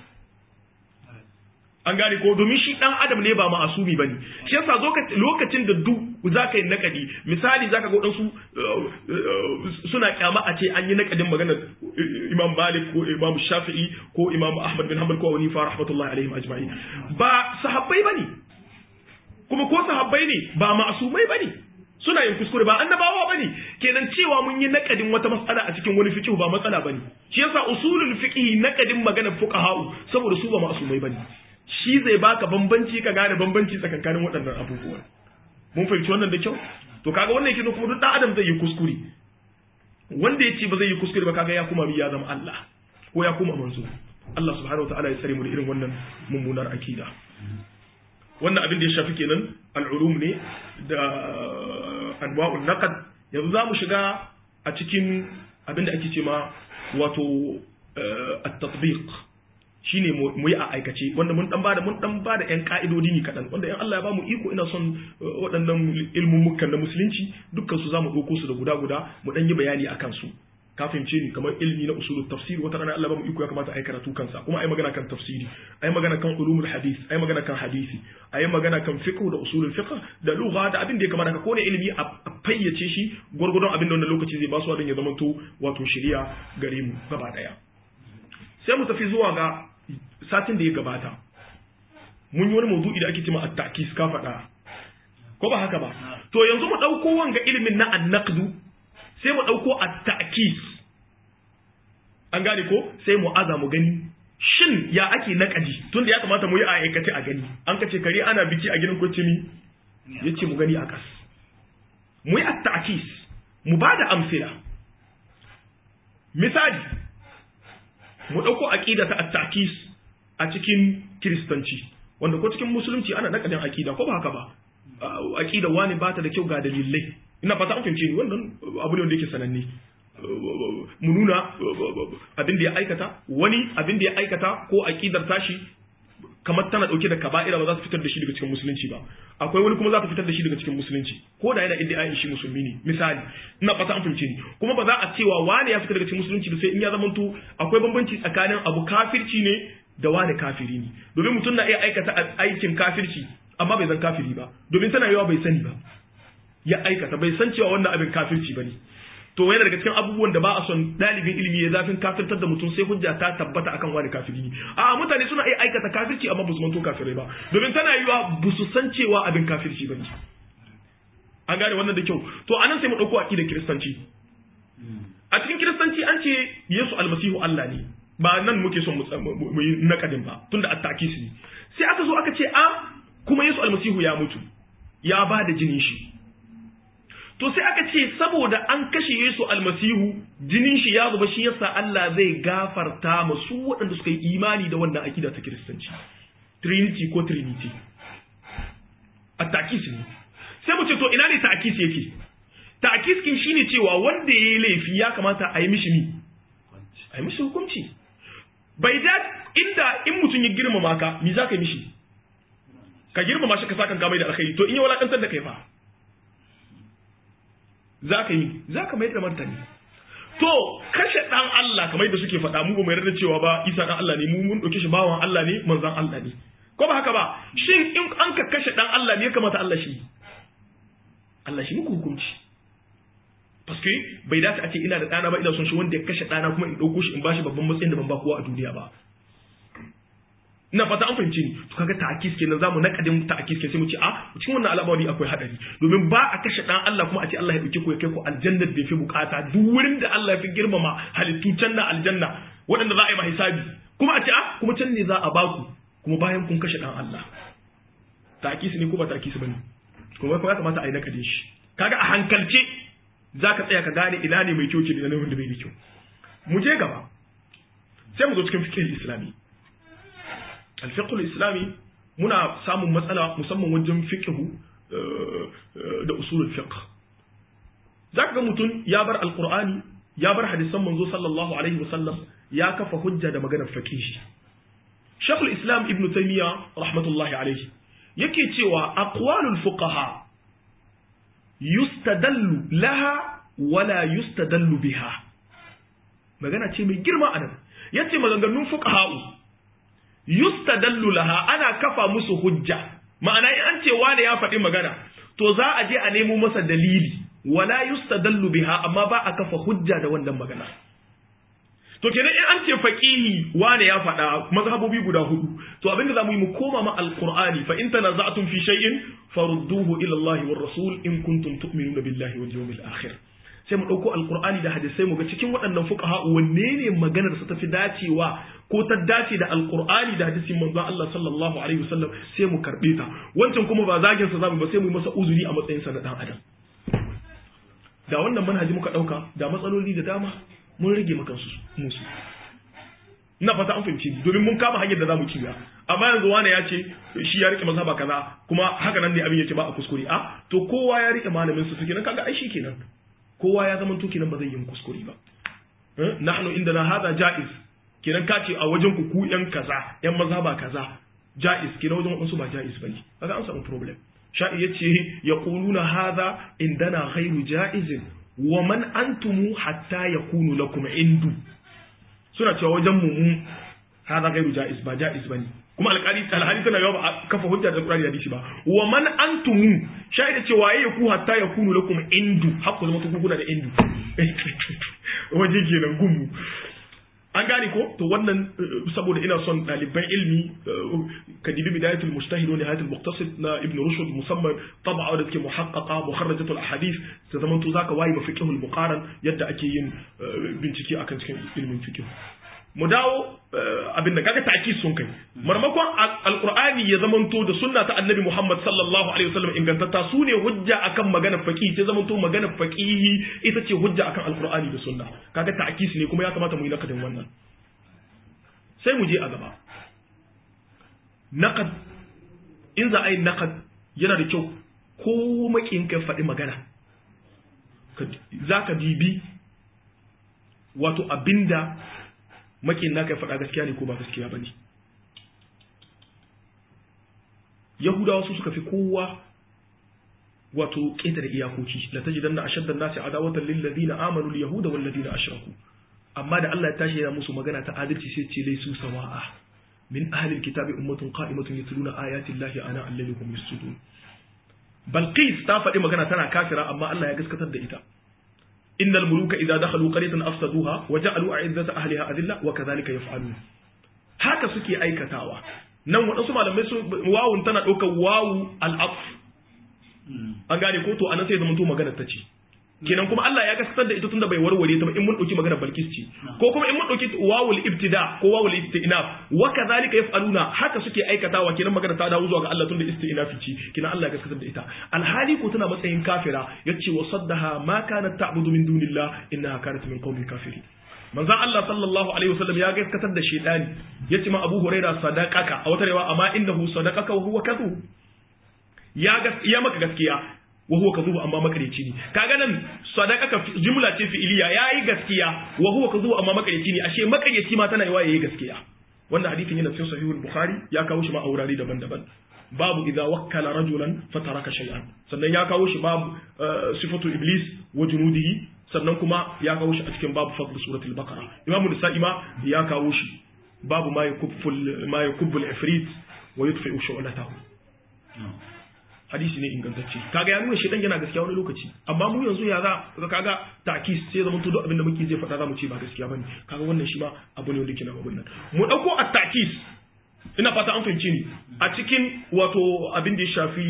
an gane ko domin shi dan adam ne ba ma'asumi bane shi yasa lokacin da duk zaka yi nakadi misali zaka ga wadansu suna kyama a ce an yi nakadin magana Imam Malik ko Imam Shafi'i ko Imam Ahmad bin Hanbal ko Abu Hanifa rahmatullahi alaihim ajma'in ba sahabbai bane kuma ko sahabbai ne ba ma'asumai bane suna yin kuskure ba annabawa bane kenan cewa mun yi nakadin wata matsala a cikin wani fiqh ba matsala bane shi yasa usulul fiqh nakadin maganar fuqaha saboda su ba ma'asumai bane shi zai baka bambanci ka gane bambanci tsakankanin waɗannan abubuwan mun fahimci wannan da kyau to kaga wannan yake kuma duk dan adam zai yi kuskure wanda ya ce ba zai yi kuskure ba kaga ya kuma ya zama Allah ko ya kuma manzo Allah subhanahu wataala ya tsare mu da irin wannan mummunar akida wannan abin da ya shafi kenan al'ulum ne da anwa'un naqd yanzu za mu shiga a cikin abin da ake ce ma wato at-tatbiq shine mu yi a aikace wanda mun dan bada mun dan bada yan ka'idodi ne kadan wanda in Allah ya bamu iko ina son waɗannan ilmummukan na musulunci dukkan su zamu dauko su da guda guda mu dan yi bayani akan su ka fahimce ni kamar ilmi na usulul tafsir wata rana Allah ba mu iko ya kamata ai karatu kansa kuma ai magana kan tafsiri ai magana kan ulumul hadith ai magana kan hadisi ai magana kan fiqh da usulul fiqh da lugha da abin da ya kamata ka kone ilimi a fayyace shi gurgurdon abin da wannan lokaci zai ba su ya zama to wato shari'a gare mu gaba daya sai mu tafi zuwa ga satin da ya gabata mun yi wani mawdu'i da ake cewa at-ta'kis ka faɗa ko ba haka ba to yanzu mu ɗauko wanga ilimin na annaqdu sai mu ɗauko at-ta'kis an gane ko sai mu aza mu gani shin ya ake naƙadi tunda ya kamata mu yi a aikace a gani an kace kare ana biki a gidan kwacimi yace mu gani a kas mu yi at-ta'kis mu ba da amsila misali mu ɗauko aqida ta at-ta'kis a cikin kiristanci wanda ko cikin musulunci ana nakadin aqida ko ba haka ba aqida wani ba ta da kyau ga dalilai ina fata an fahimce ni wannan abu ne wanda yake sananne mu nuna abin da ya aikata wani abin da ya aikata ko aqidar tashi kamar tana dauke da kaba'ira ba za su fitar da shi daga cikin musulunci ba akwai wani kuma za ta fitar da shi daga cikin musulunci ko da yana idda shi musulmi ne misali ina fata an fahimce ni kuma ba za a cewa wani ya fita daga cikin musulunci ba sai in ya zamanto akwai bambanci tsakanin abu kafirci ne da wani kafiri ne domin mutum na iya aikata aikin kafirci amma bai zan kafiri ba domin tana yawa bai sani ba ya aikata bai san cewa wannan abin kafirci bane to yana daga cikin abubuwan da ba a son dalibin ilimi ya zafin kafirtar da mutum sai hujja ta tabbata akan wani kafiri ne a mutane suna iya aikata kafirci amma ba su manto kafirai ba domin tana yiwa ba su san cewa abin kafirci bane an gane wannan da kyau to anan sai mu dauko aqidar kiristanci a cikin kiristanci an ce Yesu almasihu Allah ne ba nan muke son mu yi nakadin ba tunda at-ta'kis ne sai aka zo aka ce a kuma Yesu almasihu ya mutu ya ba da jinin shi to sai aka ce saboda an kashe Yesu almasihu jinin shi ya zuba shi yasa Allah zai gafarta masu waɗanda suka yi imani da wannan akida ta kiristanci trinity ko trinity a ta'kis ne sai mu ce to ina ne ta'kis yake ta'kis kin shine cewa wanda yayi laifi ya kamata a yi mishi ni a yi mishi hukunci bai da inda in mutum ya girmama ka me za ka yi mishi ka girmama shi ka sa kanka mai da alkhairi to in ya walakantar da kai fa za ka yi za ka mai da martani to kashe dan Allah kamar yadda suke faɗa mu ba mu yarda cewa ba Isa dan Allah ne mu mun dauke shi bawan Allah ne manzon Allah ne ko ba haka ba shin in an ka kashe dan Allah ne ya kamata Allah shi Allah shi muku hukunci paske bai dace a ce ina da ɗana ba ina son shi wanda ya kashe ɗana kuma in ɗauko shi in bashi babban matsayin da ban ba kowa a duniya ba ina fata an fahimci ni to kaga ta'akis kenan zamu nakadin ta'akis kenan sai mu ce a cikin wannan al'amari akwai hadari domin ba a kashe dan Allah kuma a ce Allah ya dauke ku ya kai ku aljanna da yafi bukata duk wurin da Allah ya fi girmama halittu can na aljanna waɗanda za a yi ma hisabi kuma a ce a kuma can ne za a ba ku kuma bayan kun kashe dan Allah ta'akis ne ko ba ta'akis bane kuma ya kamata a yi nakadin shi kaga a hankalce zaka tsaya ka gane ina ne mai kyau ce da wanda bai da kyau mu je gaba sai mu zo cikin fiqh islami alfiqhul islami muna samun matsala musamman wajen fiqhu da usulul fiqh zaka ga mutum ya bar alqur'ani ya bar hadisan manzo sallallahu alaihi wasallam ya kafa hujja da maganar faqihi Sheikhul Islam Ibn Taymiyyah rahmatullahi alaihi yake cewa aqwalul fuqaha yustadallu laha wala yustadallu biha magana ce mai girma anan yace maganganun fuqaha'u yustadallu laha ana kafa musu hujja ma'ana in an ce wane ya faɗi magana to za a je a nemo masa dalili wala yustadallu biha amma ba a kafa hujja da wannan magana to kenan in an ce faqihi wane ya faɗa mazhabobi guda hudu to abinda zamu yi mu koma ma alqur'ani fa in tanaza'tum fi shay'in farudduhu ila Allah war rasul in kuntum tu'minuna billahi wal yawmil akhir sai mu ɗauko alkur'ani da hadisai mu ga cikin waɗannan fuqaha wanne ne maganar su tafi dacewa ko ta dace da alkur'ani da hadisin manzon Allah sallallahu alaihi wasallam sai mu karbe ta wancan kuma ba zagin sa zamu ba sai mu yi masa uzuri a matsayin sa na dan adam da wannan manhaji muka ɗauka da matsaloli da dama mun rage maka su musu ina fata an fahimci domin mun kama hanyar da zamu kiya amma yanzu wani ya ce shi ya rike mazhaba kaza kuma haka nan ne abin yake ba a kuskure a to kowa ya rike malamin su kenan kaga ai shi kenan kowa ya zama tuki nan ba zai yi kuskure ba nahnu indana hada jaiz kenan ka ce a wajen ku ku yan kaza yan mazhaba kaza jaiz kenan wajen wasu ba jaiz bane kaga an samu problem sha'i yace yaquluna hada indana ghairu jaizin wa man antumu hatta yakunu lakum indu suna cewa wajen mu mu hada gairu jaiz ba jaiz bane kuma alƙali alhali tana yawa ba kafa hujja da Qur'ani da hadisi ba wa man antumu shaida cewa yayi ku hatta yakunu lakum indu hakku zama ku kuna da indu waje kenan gumu an gane ko to wannan saboda ina son ɗaliban ilmi ka dibi bidayatul mujtahid wa nihayatul muqtasid na ibn rushd musamman tab'a da take muhaqqaqa mukharrajatul ahadith ta zaman to zaka wayi mafiqhul muqaran yadda ake yin bincike akan cikin ilmin fiqh mu dawo abin da kaga ta'kid sun kai marmakon alqur'ani ya zamanto da sunna ta annabi Muhammad sallallahu alaihi wasallam ingantatta su ne hujja akan magana faqih sai zamanto magana faqihi ita ce hujja akan alqur'ani da sunna kaga ta'kid ne kuma ya kamata mu yi nakadin wannan sai mu je a gaba naqad in za a yi naqad yana da kyau ko makin ka faɗi magana za ka dibi wato abinda makin naka ya faɗa gaskiya ne ko ba gaskiya ba ne yahudawa su suka fi kowa wato ƙetare iyakoki la tajidan na ashaddan nasi adawatan lil ladina amanu al yahuda wal ladina ashraku amma da Allah ya tashi yana musu magana ta adalci sai ce laisu sawa'a min ahli al kitabi ummatun qa'imatun yatluna ayati llahi ana alladhi hum yasjudun balqis ta faɗi magana tana kafira amma Allah ya gaskatar da ita إن الملوك إذا دخلوا قرية أفسدوها وجعلوا أعزة أهلها أذلة وكذلك يفعلون haka suke aikatawa nan waɗansu malamai su wawun tana ɗaukar wawu al'af an gane ko to anan sai zama to maganar ta ce kenan kuma Allah ya gaskatar da ita tunda bai warware ta ba in mun dauki magana Balkis ce ko kuma in mun dauki wawul ibtida ko wawul istinaf wa kadhalika yaf'aluna haka suke aikatawa kenan magana ta dawo zuwa ga Allah tunda istinafi ce kenan Allah ya gaskatar da ita alhali ko tana matsayin kafira yace wa saddaha ma kanat ta'budu min dunillah innaha kanat min qawmin kafirin manzon Allah sallallahu alaihi wasallam ya gaskatar da shedani yace ma Abu Huraira sadaqaka a wata rewa amma innahu sadaqaka wa huwa kadhub ya ya maka gaskiya wa huwa kadhubu amma makareci ne kaga nan sadaqaka jumla ce fi'iliya yayi gaskiya wa huwa kadhubu amma makareci ne ashe makareci ma tana yawa yayi gaskiya wannan hadisin yana cikin sahihul bukhari ya kawo shi ma a wurare daban-daban babu idza wakkala rajulan fataraka shay'an sannan ya kawo shi babu sifatu iblis wa junudihi sannan kuma ya kawo shi a cikin babu fadl suratul baqara imamu nisa'i ma ya kawo shi babu ma yakufful ma yakubbul ifrit wa yudfi'u shu'latahu hadisi ne ingantacce kaga ya nuna shi dan yana gaskiya wani lokaci amma mu yanzu ya za kaga takis sai zaman to duk abin da muke zai faɗa za mu ce ba gaskiya bane kaga wannan shi ma abu ne wanda ke na abun nan mu dauko at-takis ina fata an fahimci ni a cikin wato abin da ya shafi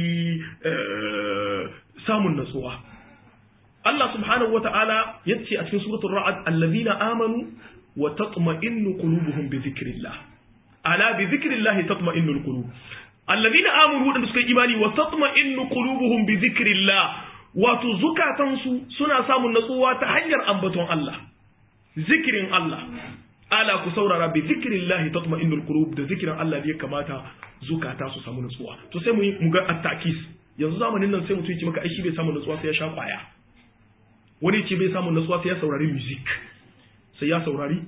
samun natsuwa Allah subhanahu wata'ala yace a cikin suratul ra'd allazina amanu wa tatma'innu qulubuhum bi dhikrillah ala bi dhikrillah tatma'innul qulub allazina amanu wadanda suka yi imani wa tatma'innu qulubuhum bi dhikrillah wato zukatansu suna samun natsuwa ta hanyar ambaton Allah zikirin Allah ala ku saurara bi dhikrillah tatma'innul qulub da zikirin Allah ya kamata zukata su samu natsuwa to sai mu mu ga at-takis yanzu zamanin nan sai mutum ya ce maka ai shi bai samu natsuwa sai ya sha kwaya wani ce bai samu natsuwa sai ya saurari music sai ya saurari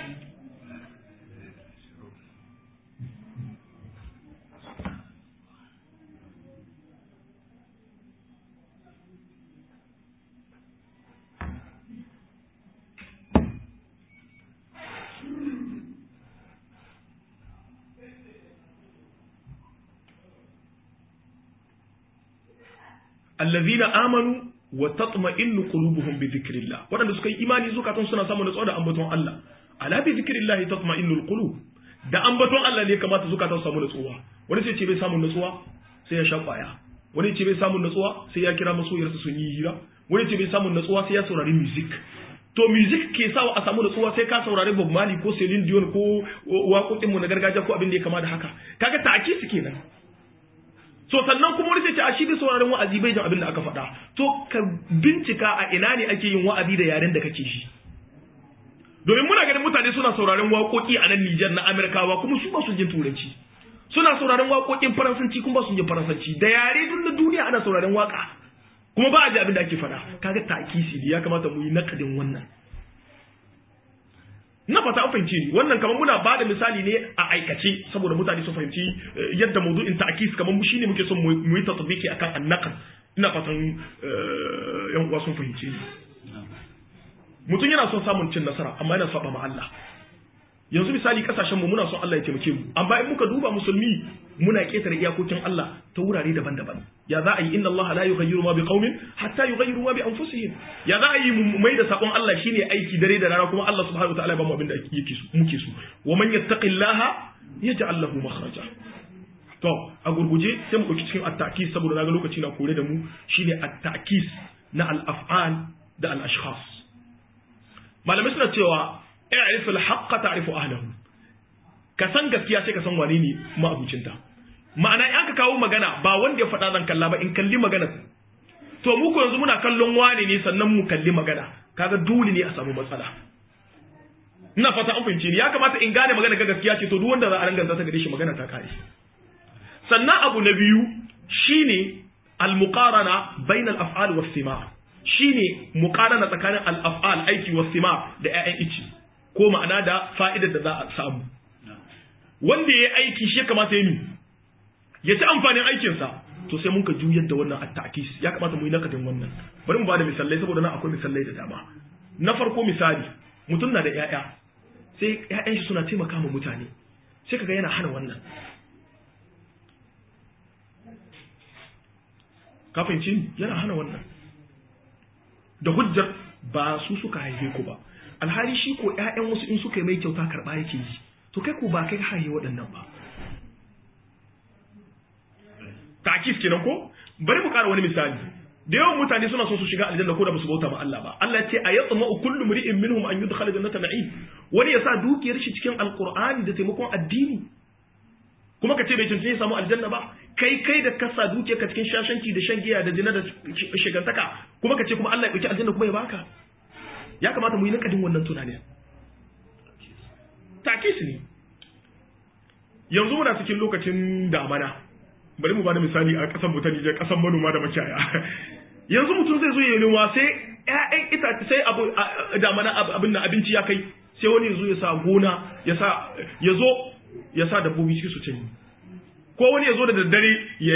allazina amanu wa tatma'innu qulubuhum bi dhikrillah wadanda suka yi imani zukatan suna samun natsuwa da ambaton Allah ala bi dhikrillah tatma'innu alqulub da ambaton Allah ne kamata zukatan su samu natsuwa wani sai ce bai samu natsuwa sai ya sha kwaya wani ce bai samu natsuwa sai ya kira masoyarsa sun yi hira wani ce bai samu natsuwa sai ya saurari music to music ke sawa a samu natsuwa sai ka saurari Bob Marley ko Celine Dion ko waƙoƙinmu na gargajiya ko abin da ya kama da haka kaga ta'aki su kenan so sannan kuma wani sai ce a shi bai sauraron wa'azi bai jin abin da aka faɗa to ka bincika a ina ne ake yin wa'azi da yaren da kake shi domin muna ganin mutane suna sauraron waƙoƙi a nan Nijar na Amerikawa kuma su ba su jin turanci suna sauraron waƙoƙin faransanci kuma ba su jin faransanci da yare duk na duniya ana sauraron waƙa kuma ba a ji abin da ake faɗa kaga takisi ya kamata mu yi nakadin wannan na fata an fahimci ni wannan kamar muna bada misali ne a aikace saboda mutane su fahimci yadda mawdu'in ta'kis kamar mu shine muke son mu yi tatbiki akan annaqd ina fatan yan uwa sun fahimci ni mutum yana son samun cin nasara amma yana saba ma Allah yanzu misali kasashen mu muna son Allah ya taimake mu amma in muka duba musulmi muna ketare iyakokin Allah ta wurare daban-daban ya za a yi inna Allah la yughayyiru ma biqaumin hatta yughayyiru ma bi anfusihim ya za a yi mu mai da sakon Allah shine aiki dare da rana kuma Allah subhanahu wataala ya ba mu abin da yake so muke so wa man yattaqillaha yaj'al lahu makhraja to a gurguje sai mu dauki cikin at-ta'kis saboda naga lokaci na kore da mu shine at-ta'kis na al-af'al da al-ashkhas malamai suna cewa i'rif al-haqqa ta'rifu ahlahu ka san gaskiya sai ka san wane ne ma'abucinta ma'ana in aka kawo magana ba wanda ya faɗa zan kalla ba in kalli magana to mu ko yanzu muna kallon wane ne sannan mu kalli magana kaga dole ne a samu matsala ina fata an fahimce ni ya kamata in gane magana ga gaskiya ce to duk wanda za a ranganta ta gare shi magana ta kare sannan abu na biyu shine al-muqarana bainal af'al was sima shine muqarana tsakanin al-af'al aiki was sima da ƴaƴan ici ko ma'ana da fa'idar da za a samu wanda ya aiki shi kamata ya yi ya ci amfanin aikinsa to sai mun ka juyar da wannan at-ta'kis ya kamata mu yi nakadin wannan bari mu bada misalai saboda nan akwai misalai da dama na farko misali mutum na da ƴaƴa sai ƴaƴan shi suna taimaka ma mutane sai kaga yana hana wannan ka fahimci yana hana wannan da hujjar ba su suka haife ku ba alhali shi ko ƴaƴan wasu in suka yi mai kyauta karɓa yake yi to kai ko ba kai haife waɗannan ba takis kenan ko bari mu ƙara wani misali da yawan mutane suna son su shiga aljanna ko da basu bauta ma Allah ba Allah ce a yatma kullu mri'in minhum an yudkhala jannata na'im wani ya sa dukiyar shi cikin alqur'ani da taimakon addini kuma ka ce bai cancanta ya samu aljanna ba kai kai da kasa dukiyar ka cikin shashanci da shan giya da zina da shigantaka kuma ka ce kuma Allah ya dauki aljanna kuma ya baka ya kamata mu yi nakadin wannan tunanin takis ne yanzu muna cikin lokacin damana bari mu bada misali a kasan mu ta Nijar kasan manoma da makiyaya yanzu mutum zai zo ya noma sai ƴaƴan itace sai abu damana abin nan abinci ya kai sai wani ya zo ya sa gona ya sa ya zo ya sa dabbobi cikin su cinye ko wani ya zo da daddare ya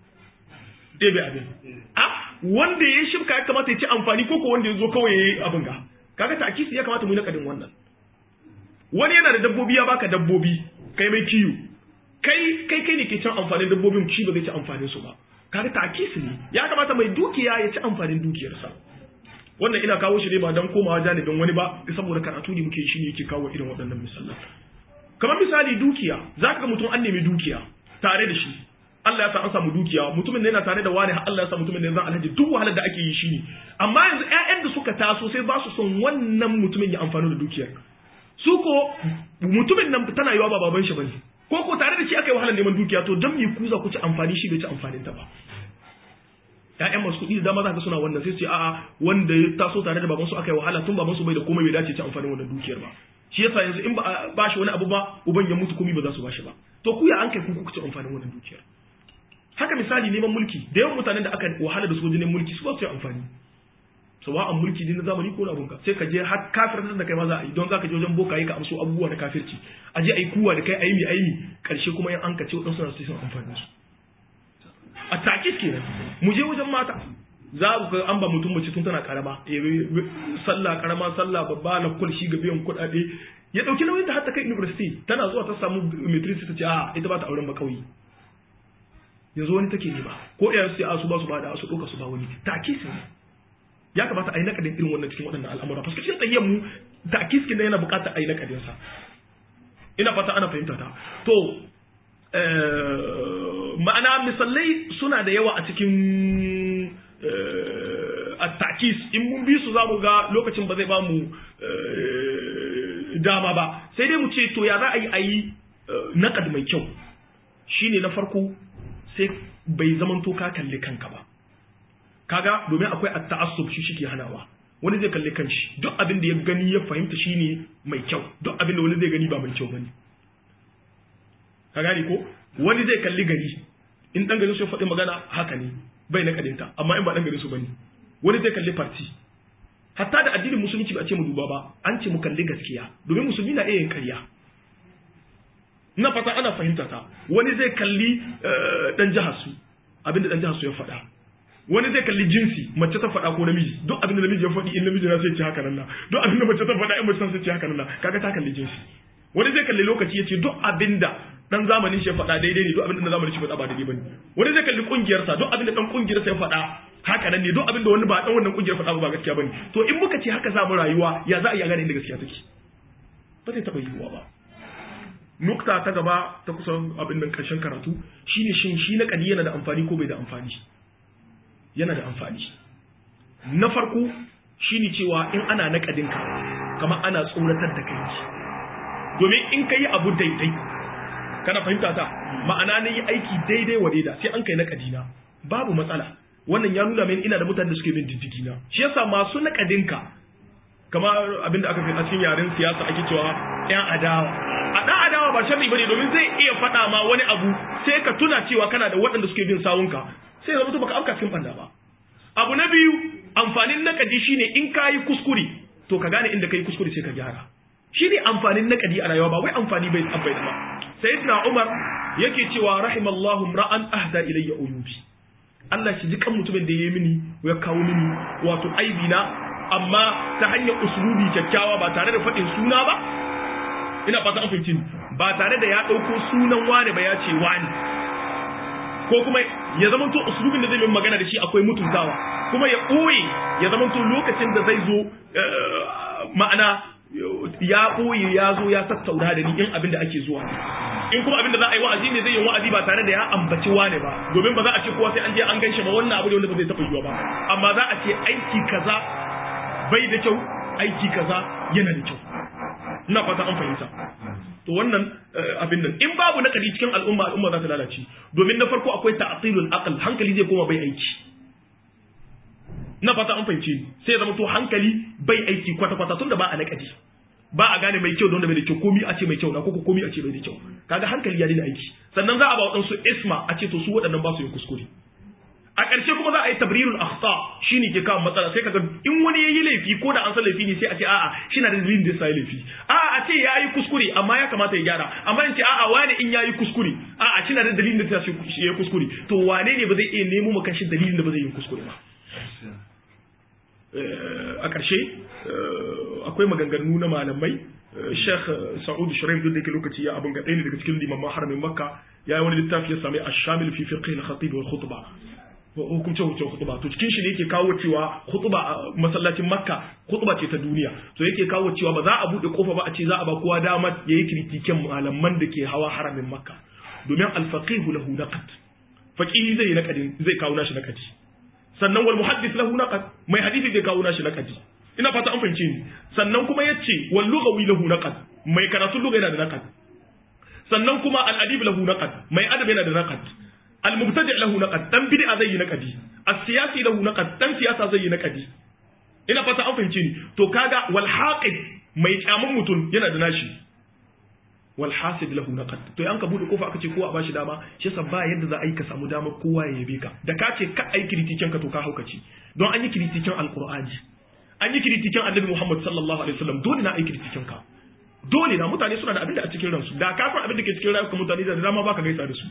ɗebe abin a wanda ya shibka ya kamata ya ci amfani ko ko wanda ya zo kawai ya yi abin ga kaga takisi ya kamata mu yi nakadin wannan wani yana da dabbobi ya baka dabbobi kai mai kiyo kai kai kai ne ke cin amfanin dabbobin shi ba zai ci amfanin su ba kaga takisi ne ya kamata mai dukiya ya ci amfanin dukiyarsa wannan ina kawo shi ne ba dan komawa janibin wani ba saboda karatu ne muke shi ne yake kawo irin waɗannan misalan kamar misali dukiya zaka ga mutum an nemi dukiya tare da shi Allah ya sa an samu dukiya mutumin ne yana tare da wani Allah ya sa mutumin ne zan alhaji duk wahalar da ake yi shi ne amma yanzu ƴaƴan da suka taso sai ba su son wannan mutumin ya amfani da dukiyar su ko mutumin nan tana yiwa ba baban shi bane ko ko tare da shi aka yi wahalar neman dukiya to dan me ku za ku ci amfani shi bai ci amfanin ta ba ƴaƴan masu kuɗi da dama za ka suna wannan sai su ce a'a wanda ya taso tare da baban su aka yi wahala tun baban su bai da komai bai dace ci amfanin wannan dukiyar ba shi yasa yanzu in ba ba shi wani abu ba uban ya mutu komai ba za su ba shi ba to ku ya an kai ku ku ci amfanin wannan dukiyar haka misali neman mulki da yawan mutanen da aka wahala da su wajen neman mulki su ba su yi amfani sawa'an mulki ne na zamani ko na abunka sai ka je har kafirtar da kai ma za a yi don za ka je wajen bokaye ka amso abubuwa na kafirci a je a yi kuwa da kai aimi aimi karshe kuma yan an ka ce waɗansu na sun amfani su a takis kenan mu je wajen mata za ku ga an ba mutum mace tun tana karama sallah karama sallah babba na kul shi ga biyan kuɗaɗe ya ɗauki nauyin ta har ta kai university tana zuwa ta samu matrix ta ce a ita ba ta auren ba kauye yanzu wani take ne ba ko iyayen su a su ba su ba da su ɗauka su ba wani takis ne ya kamata a yi nakadin irin wannan cikin waɗannan al'amura fa cikin tsayyar mu takis kin yana buƙatar a yi nakadin sa ina fata ana fahimta ta to ma'ana misalai suna da yawa a cikin at-takis in mun bi su zamu ga lokacin ba zai ba mu dama ba sai dai mu ce to ya za a yi a yi naƙad mai kyau shine na farko sai bai zamanto ka kalli kanka ba kaga domin akwai at-ta'assub shi shike hanawa wani zai kalli kanshi duk abin da ya gani ya fahimta shine mai kyau duk abin da wani zai gani ba mai kyau bane ka gani ko wani zai kalli gari in dan gari su faɗi magana haka ne bai na kadinta amma in ba dan gari su bane wani zai kalli party hatta da addinin musulunci ba a ce mu duba ba an ce mu kalli gaskiya domin musulmi na iya yin ƙarya ina fata ana fahimta ta wani zai kalli dan jihar su abinda dan jihar su ya faɗa wani zai kalli jinsi mace ta faɗa ko namiji duk abin da namiji ya faɗi in namiji na sai ce haka nan na duk abin da mace ta faɗa in mace sai ce haka nan na kaga ta kalli jinsi wani zai kalli lokaci ya ce duk abin da dan zamanin shi ya faɗa daidai ne duk abin da dan zamanin shi faɗa ba daidai bane wani zai kalli kungiyarsa duk abin da dan kungiyarsa ya faɗa haka nan ne duk abin da wani ba dan wannan kungiyar faɗa ba gaskiya bane to in muka ce haka za mu rayuwa ya za a iya gane inda gaskiya take ba zai taɓa yiwuwa ba nukta ta gaba ta kusan abin nan karshen karatu shine shin shi na kadi yana da amfani ko bai da amfani yana da amfani na farko shine cewa in ana naƙadinka kamar ana tsoratar da kai domin in ka yi abu daidai kana fahimta ta ma'ana na yi aiki daidai wa daida sai an kai naƙadina babu matsala wannan ya nuna mini ina da mutane da suke bin diddigi na shi yasa masu naƙadinka kamar abinda aka fi a cikin yaren siyasa ake cewa yan adawa a ɗan adawa ba sharri bane domin zai iya faɗa ma wani abu sai ka tuna cewa kana da waɗanda suke bin sawunka sai zama baka afka cikin banda ba abu na biyu amfanin nakadi shine in ka yi kuskure to ka gane inda ka yi kuskure sai ka gyara shine amfanin nakadi a rayuwa ba wai amfani bai amfani ba sayyidina umar yake cewa rahimallahu ra'an ahda ilayya uyubi Allah shi ji kan mutumin da ya yi mini ya kawo mini wato aibi na amma ta hanyar usulubi kyakkyawa ba tare da faɗin suna ba ina fata an fahimci ba tare da ya ɗauko sunan wane ba ya ce wani ko kuma ya zamanto usulubin da zai min magana da shi akwai mutuntawa kuma ya ɓoye ya zamanto lokacin da zai zo ma'ana ya ɓoye ya zo ya tattauna da ni in abin da ake zuwa in kuma abin da za a yi wa'azi ne zai yi wa'azi ba tare da ya ambaci wane ba domin ba za a ce kowa sai an je an gan shi ba wannan abu ne wanda ba zai taɓa yiwa ba amma za a ce aiki kaza bai da kyau aiki kaza yana da kyau ina fata an fahimta to wannan abin nan in babu nakari cikin al'umma al'umma za ta lalace domin na farko akwai ta'tilul aql hankali zai koma bai aiki na fata an fahimce sai zama to hankali bai aiki kwata kwata tunda ba a nakari ba a gane mai kyau da wanda bai da kyau komi a ce mai kyau na ko komi a ce bai da kyau kaga hankali ya daina aiki sannan za a ba waɗansu isma a ce to su waɗannan ba su yin kuskure a ƙarshe kuma za a yi tabrirul akhta shine ke kawo matsala sai kaga in wani yayi laifi ko da an san laifi ne sai a ce a'a shi na da dalilin da sai laifi a'a a ce yayi kuskure amma ya kamata ya gyara amma in ce a'a wani in yayi kuskure a'a shi na da dalilin da sai shi yayi kuskure to wane ne ba zai iya nemo maka shi dalilin da ba zai yi kuskure ba a ƙarshe akwai maganganu na malamai Sheikh Sa'ud Shuraim duk da yake lokaci ya abun ga ɗaya ne daga cikin limaman haramin Makka ya yi wani littafi ya sami Ash-Shamil fi fiqh al-Khatib wal Khutbah hukumce hukumce khutba to cikin shi ne yake kawo cewa khutba a masallacin makka khutba ce ta duniya to yake kawo cewa ba za a bude kofa ba a ce za a ba kowa dama yayi kritiken malaman da ke hawa haramin makka domin al-faqih lahu naqd faqihi zai naqadin zai kawo nashi naqadi sannan wal muhaddith lahu naqd mai hadisi zai kawo nashi naqadi ina fata an fahimce ni sannan kuma yace wal lughawi lahu naqd mai karatu lugha yana da naqd sannan kuma al-adib lahu naqd mai adab yana da naqd المبتدع له نقد دان بدعه zai yi naqadi as-siyasi lahu naqad dan siyasa zai yi naqadi ina fata an fahimce ni to kaga wal haqid mai kyamun mutum yana da nashi wal hasid lahu naqad to an ka bude kofa aka ce kowa a bashi dama shi yasa ba yadda za a yi ka samu dama kowa ya yabe ka da ka ce ka ai kritiken ka to ka haukaci don an yi kritiken alqur'ani an yi kritiken annabi Muhammad sallallahu alaihi wasallam dole na ai kritiken ka dole na mutane suna da abin da a cikin ransu da ka san abin da ke cikin rayuwar mutane da dama baka gaisa da su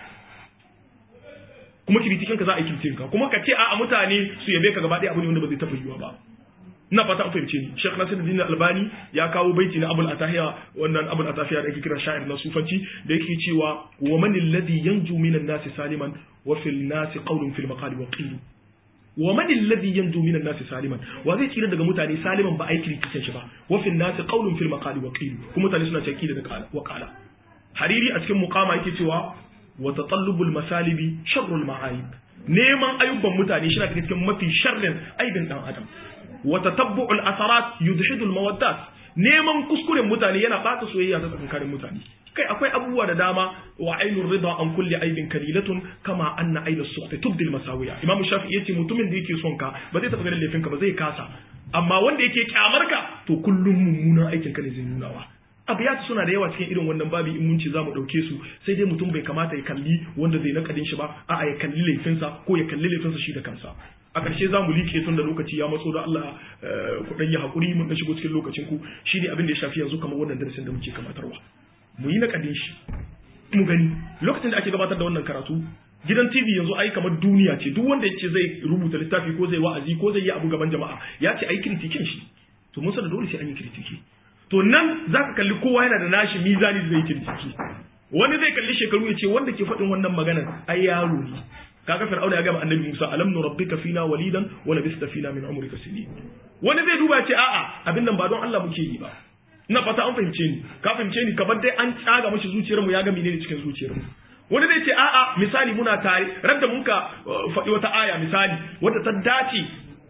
kuma kiritikin ka za a yi kiritikin ka kuma ka ce a mutane su yabe ka gaba ɗaya abu ne wanda ba zai taɓa yiwuwa ba ina fata an fahimce ni Sheikh Nasiruddin Albani ya kawo baiti na Abul Atahiya wannan Abul Atahiya da ake kira sha'ir na sufanci da yake cewa wa man alladhi yanju minan nasi saliman wa fil nasi qawlun fil maqali wa qil wa man alladhi yanju minan nasi saliman wa zai tsira daga mutane saliman ba ai kiritikin shi ba wa fil nasi qawlun fil maqali wa qil kuma mutane suna cewa da wa qala hariri a cikin muqama yake cewa wa tatallubul masalibi sharrul ma'ayib neman ayuban mutane shi na cikin mafi sharrin aibin dan adam wa tatabbu'ul asarat yudhidul mawaddat neman kuskuren mutane yana bata soyayya ta tsakanin mutane kai akwai abubuwa da dama wa ainur rida an kulli aibin kalilatun kama anna aina suhti tubdil masawiya imamu shafi'i yace mutumin da yake son ka ba zai taba ganin laifin ka ba zai kasa amma wanda yake kyamar ka to kullum mummunan aikin ka ne zai nunawa abiyatu suna da yawa cikin irin wannan babi in mun ce zamu dauke su sai dai mutum bai kamata ya kalli wanda zai nakadin shi ba a'a ya kalli laifinsa ko ya kalli laifinsa shi da kansa a ƙarshe za mu like tun da lokaci ya matso da Allah ku dan yi hakuri mun dan shigo cikin lokacin ku shine abin da ya shafi yanzu kamar wannan darasin da muke kamatarwa mu yi nakadin shi mu gani lokacin da ake gabatar da wannan karatu gidan TV yanzu ai kamar duniya ce duk wanda yace zai rubuta littafi ko zai wa'azi ko zai yi abu gaban jama'a ya ce ai kritikin shi to mun da dole sai an yi kritiki to nan zaka kalli kowa yana da nashi mizani da zai kritiki wani zai kalli shekaru ya ce wanda ke faɗin wannan maganar ai yaro ne kaga fir'auna ya gama annabi Musa alam nurabbika fina walidan wa labista fina min umrika sinin wani zai duba ce a'a abin nan ba don Allah muke yi ba ina fata an fahimce ni ka fahimce ni kamar dai an tsaga mashi zuciyar mu ya ga menene cikin zuciyar mu wani zai ce a'a misali muna tare radda mun ka faɗi wata aya misali wadda ta dace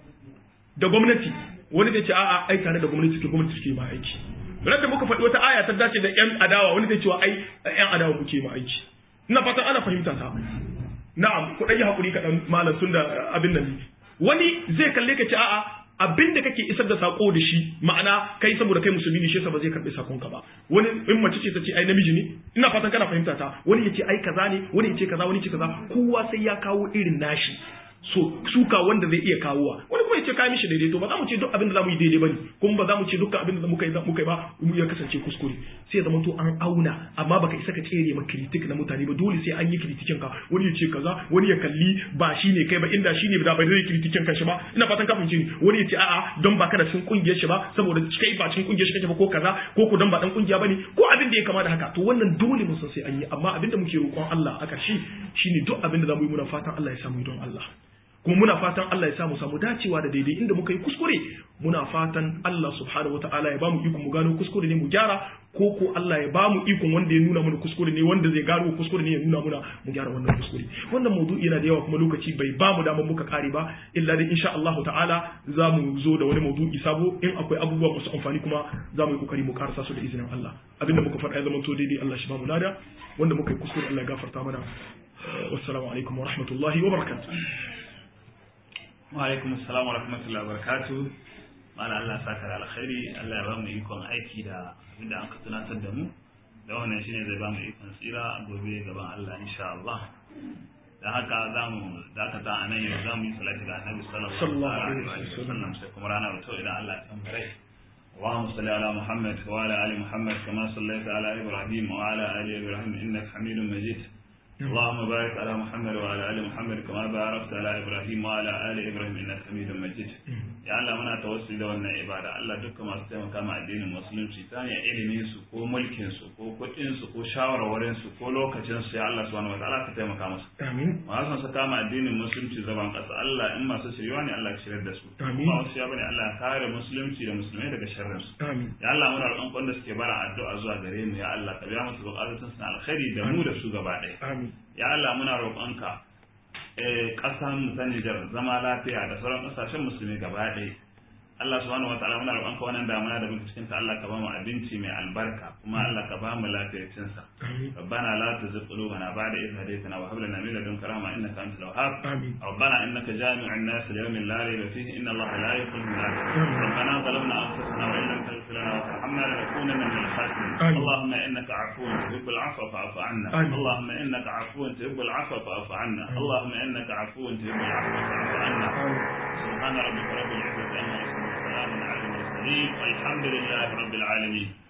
da gwamnati wani zai ce a'a ai tare da gwamnati ke gwamnati ke ma aiki radda muka faɗi wata aya ta dace da yan adawa wani zai cewa ai yan adawa muke ma aiki ina fatan ana fahimta ta na'am ku ɗan yi haƙuri kaɗan malam tun da abin nan wani zai kalle ka ce a'a abin da kake isar da sako da shi ma'ana kai saboda kai musulmi ne shi yasa ba zai karɓi sakon ka ba wani in mace ce ta ce ai namiji ne ina fatan kana fahimta ta wani ya ce ai kaza ne wani ya ce kaza wani ya ce kaza kowa sai ya kawo irin nashi so suka wanda zai iya kawowa wani kuma ya ce kai mishi daidai to ba za mu ce duk abin da za mu yi daidai bane kuma ba za mu ce dukkan abin da muka yi muka yi ba mu ya kasance kuskure sai ya zama to an auna amma baka isa ka tsere ma kritik na mutane ba dole sai an yi kritikin ka wani ya ce kaza wani ya kalli ba shine kai ba inda shine da ba zai kritikin ka shi ba ina fatan ka fahimci ni wani ya ce a'a don ba ka da sun kungiyar shi ba saboda kai ba cikin kungiyar shi kake ba ko kaza ko ku dan ba dan kungiya bane ko abin da ya kama da haka to wannan dole mun san sai an yi amma abin da muke roƙon Allah a ƙarshe shine duk abin da za mu yi muna fatan Allah ya samu don Allah kuma muna fatan Allah ya samu samu dacewa da daidai inda muka yi kuskure muna fatan Allah subhanahu wataala ya bamu ikon mu gano kuskure ne mu gyara ko ko Allah ya bamu ikon wanda ya nuna mana kuskure ne wanda zai gano kuskure ne ya nuna muna mu gyara wannan kuskure wannan maudu'i yana da yawa kuma lokaci bai bamu damar muka kare ba illa dai insha Allah ta'ala za mu zo da wani maudu'i sabo in akwai abubuwa masu amfani kuma za mu yi kokari mu karasa su da izinin Allah abinda muka faɗa ya zama to daidai Allah shi bamu lada wanda muka yi kuskure Allah ya gafarta mana wassalamu alaikum wa rahmatullahi wa barakatuh alaikum assalam wa rahmatullahi wa barakatu mana Allah saka da alkhairi Allah ya ba mu ikon aiki da abinda an ka tunatar da mu da wannan shine zai ba mu ikon tsira a gobe gaban Allah insha Allah da haka za mu dakata a nan yau za mu yi salati ga annabi sallallahu alaihi wa sallam sai kuma rana wato idan Allah ya tambare اللهم صل على محمد وعلى ال محمد كما صليت على ابراهيم وعلى ال ابراهيم انك حميد مجيد اللهم بارك على محمد وعلى ال محمد كما باركت على ابراهيم وعلى ال ابراهيم انك حميد مجيد ya Allah muna tawassuli da wannan ibada Allah dukkan masu taimaka ma addinin musulunci ta hanyar ilimin su ko mulkin su ko kuɗin su ko shawarwarin su ko lokacin su ya Allah subhanahu wataala ka taimaka musu amin masu su kama addinin musulunci zaban ƙasa Allah in masu shirya ne Allah ya shiryar da su Amin. kuma wasu ya bane Allah ya kare musulunci da musulmai daga sharrin su amin ya Allah muna roƙon wanda suke bara addu'a zuwa gare mu ya Allah ka biya musu buƙatun su na alkhairi da mu da su gaba ɗaya amin ya Allah muna roƙonka eh ƙasan mu ta Nijar zama lafiya da sauran ƙasashen musulmi gaba ɗaya Allah subhanahu wataala muna roƙonka wannan damuna da muke cikin ta Allah ka ba mu abinci mai albarka kuma Allah ka ba mu lafiyar cin sa amin ربنا لا تزغ قلوبنا بعد إذ هديتنا وهب لنا من لدنك رحمة إنك أنت الوهاب آمين. ربنا إنك جامع الناس ليوم لا ريب فيه إن الله لا يخلف الميعاد ربنا ظلمنا أنفسنا وإن لم تغفر لنا وترحمنا لنكونن من الخاسرين آمين. اللهم إنك عفو تحب العفو فاعف عنا آمين. اللهم إنك عفو تحب العفو فاعف عنا اللهم إنك عفو تحب العفو فاعف عنا آمين. سبحان ربك رب العزة عما يصفون وسلام على المرسلين والحمد لله رب العالمين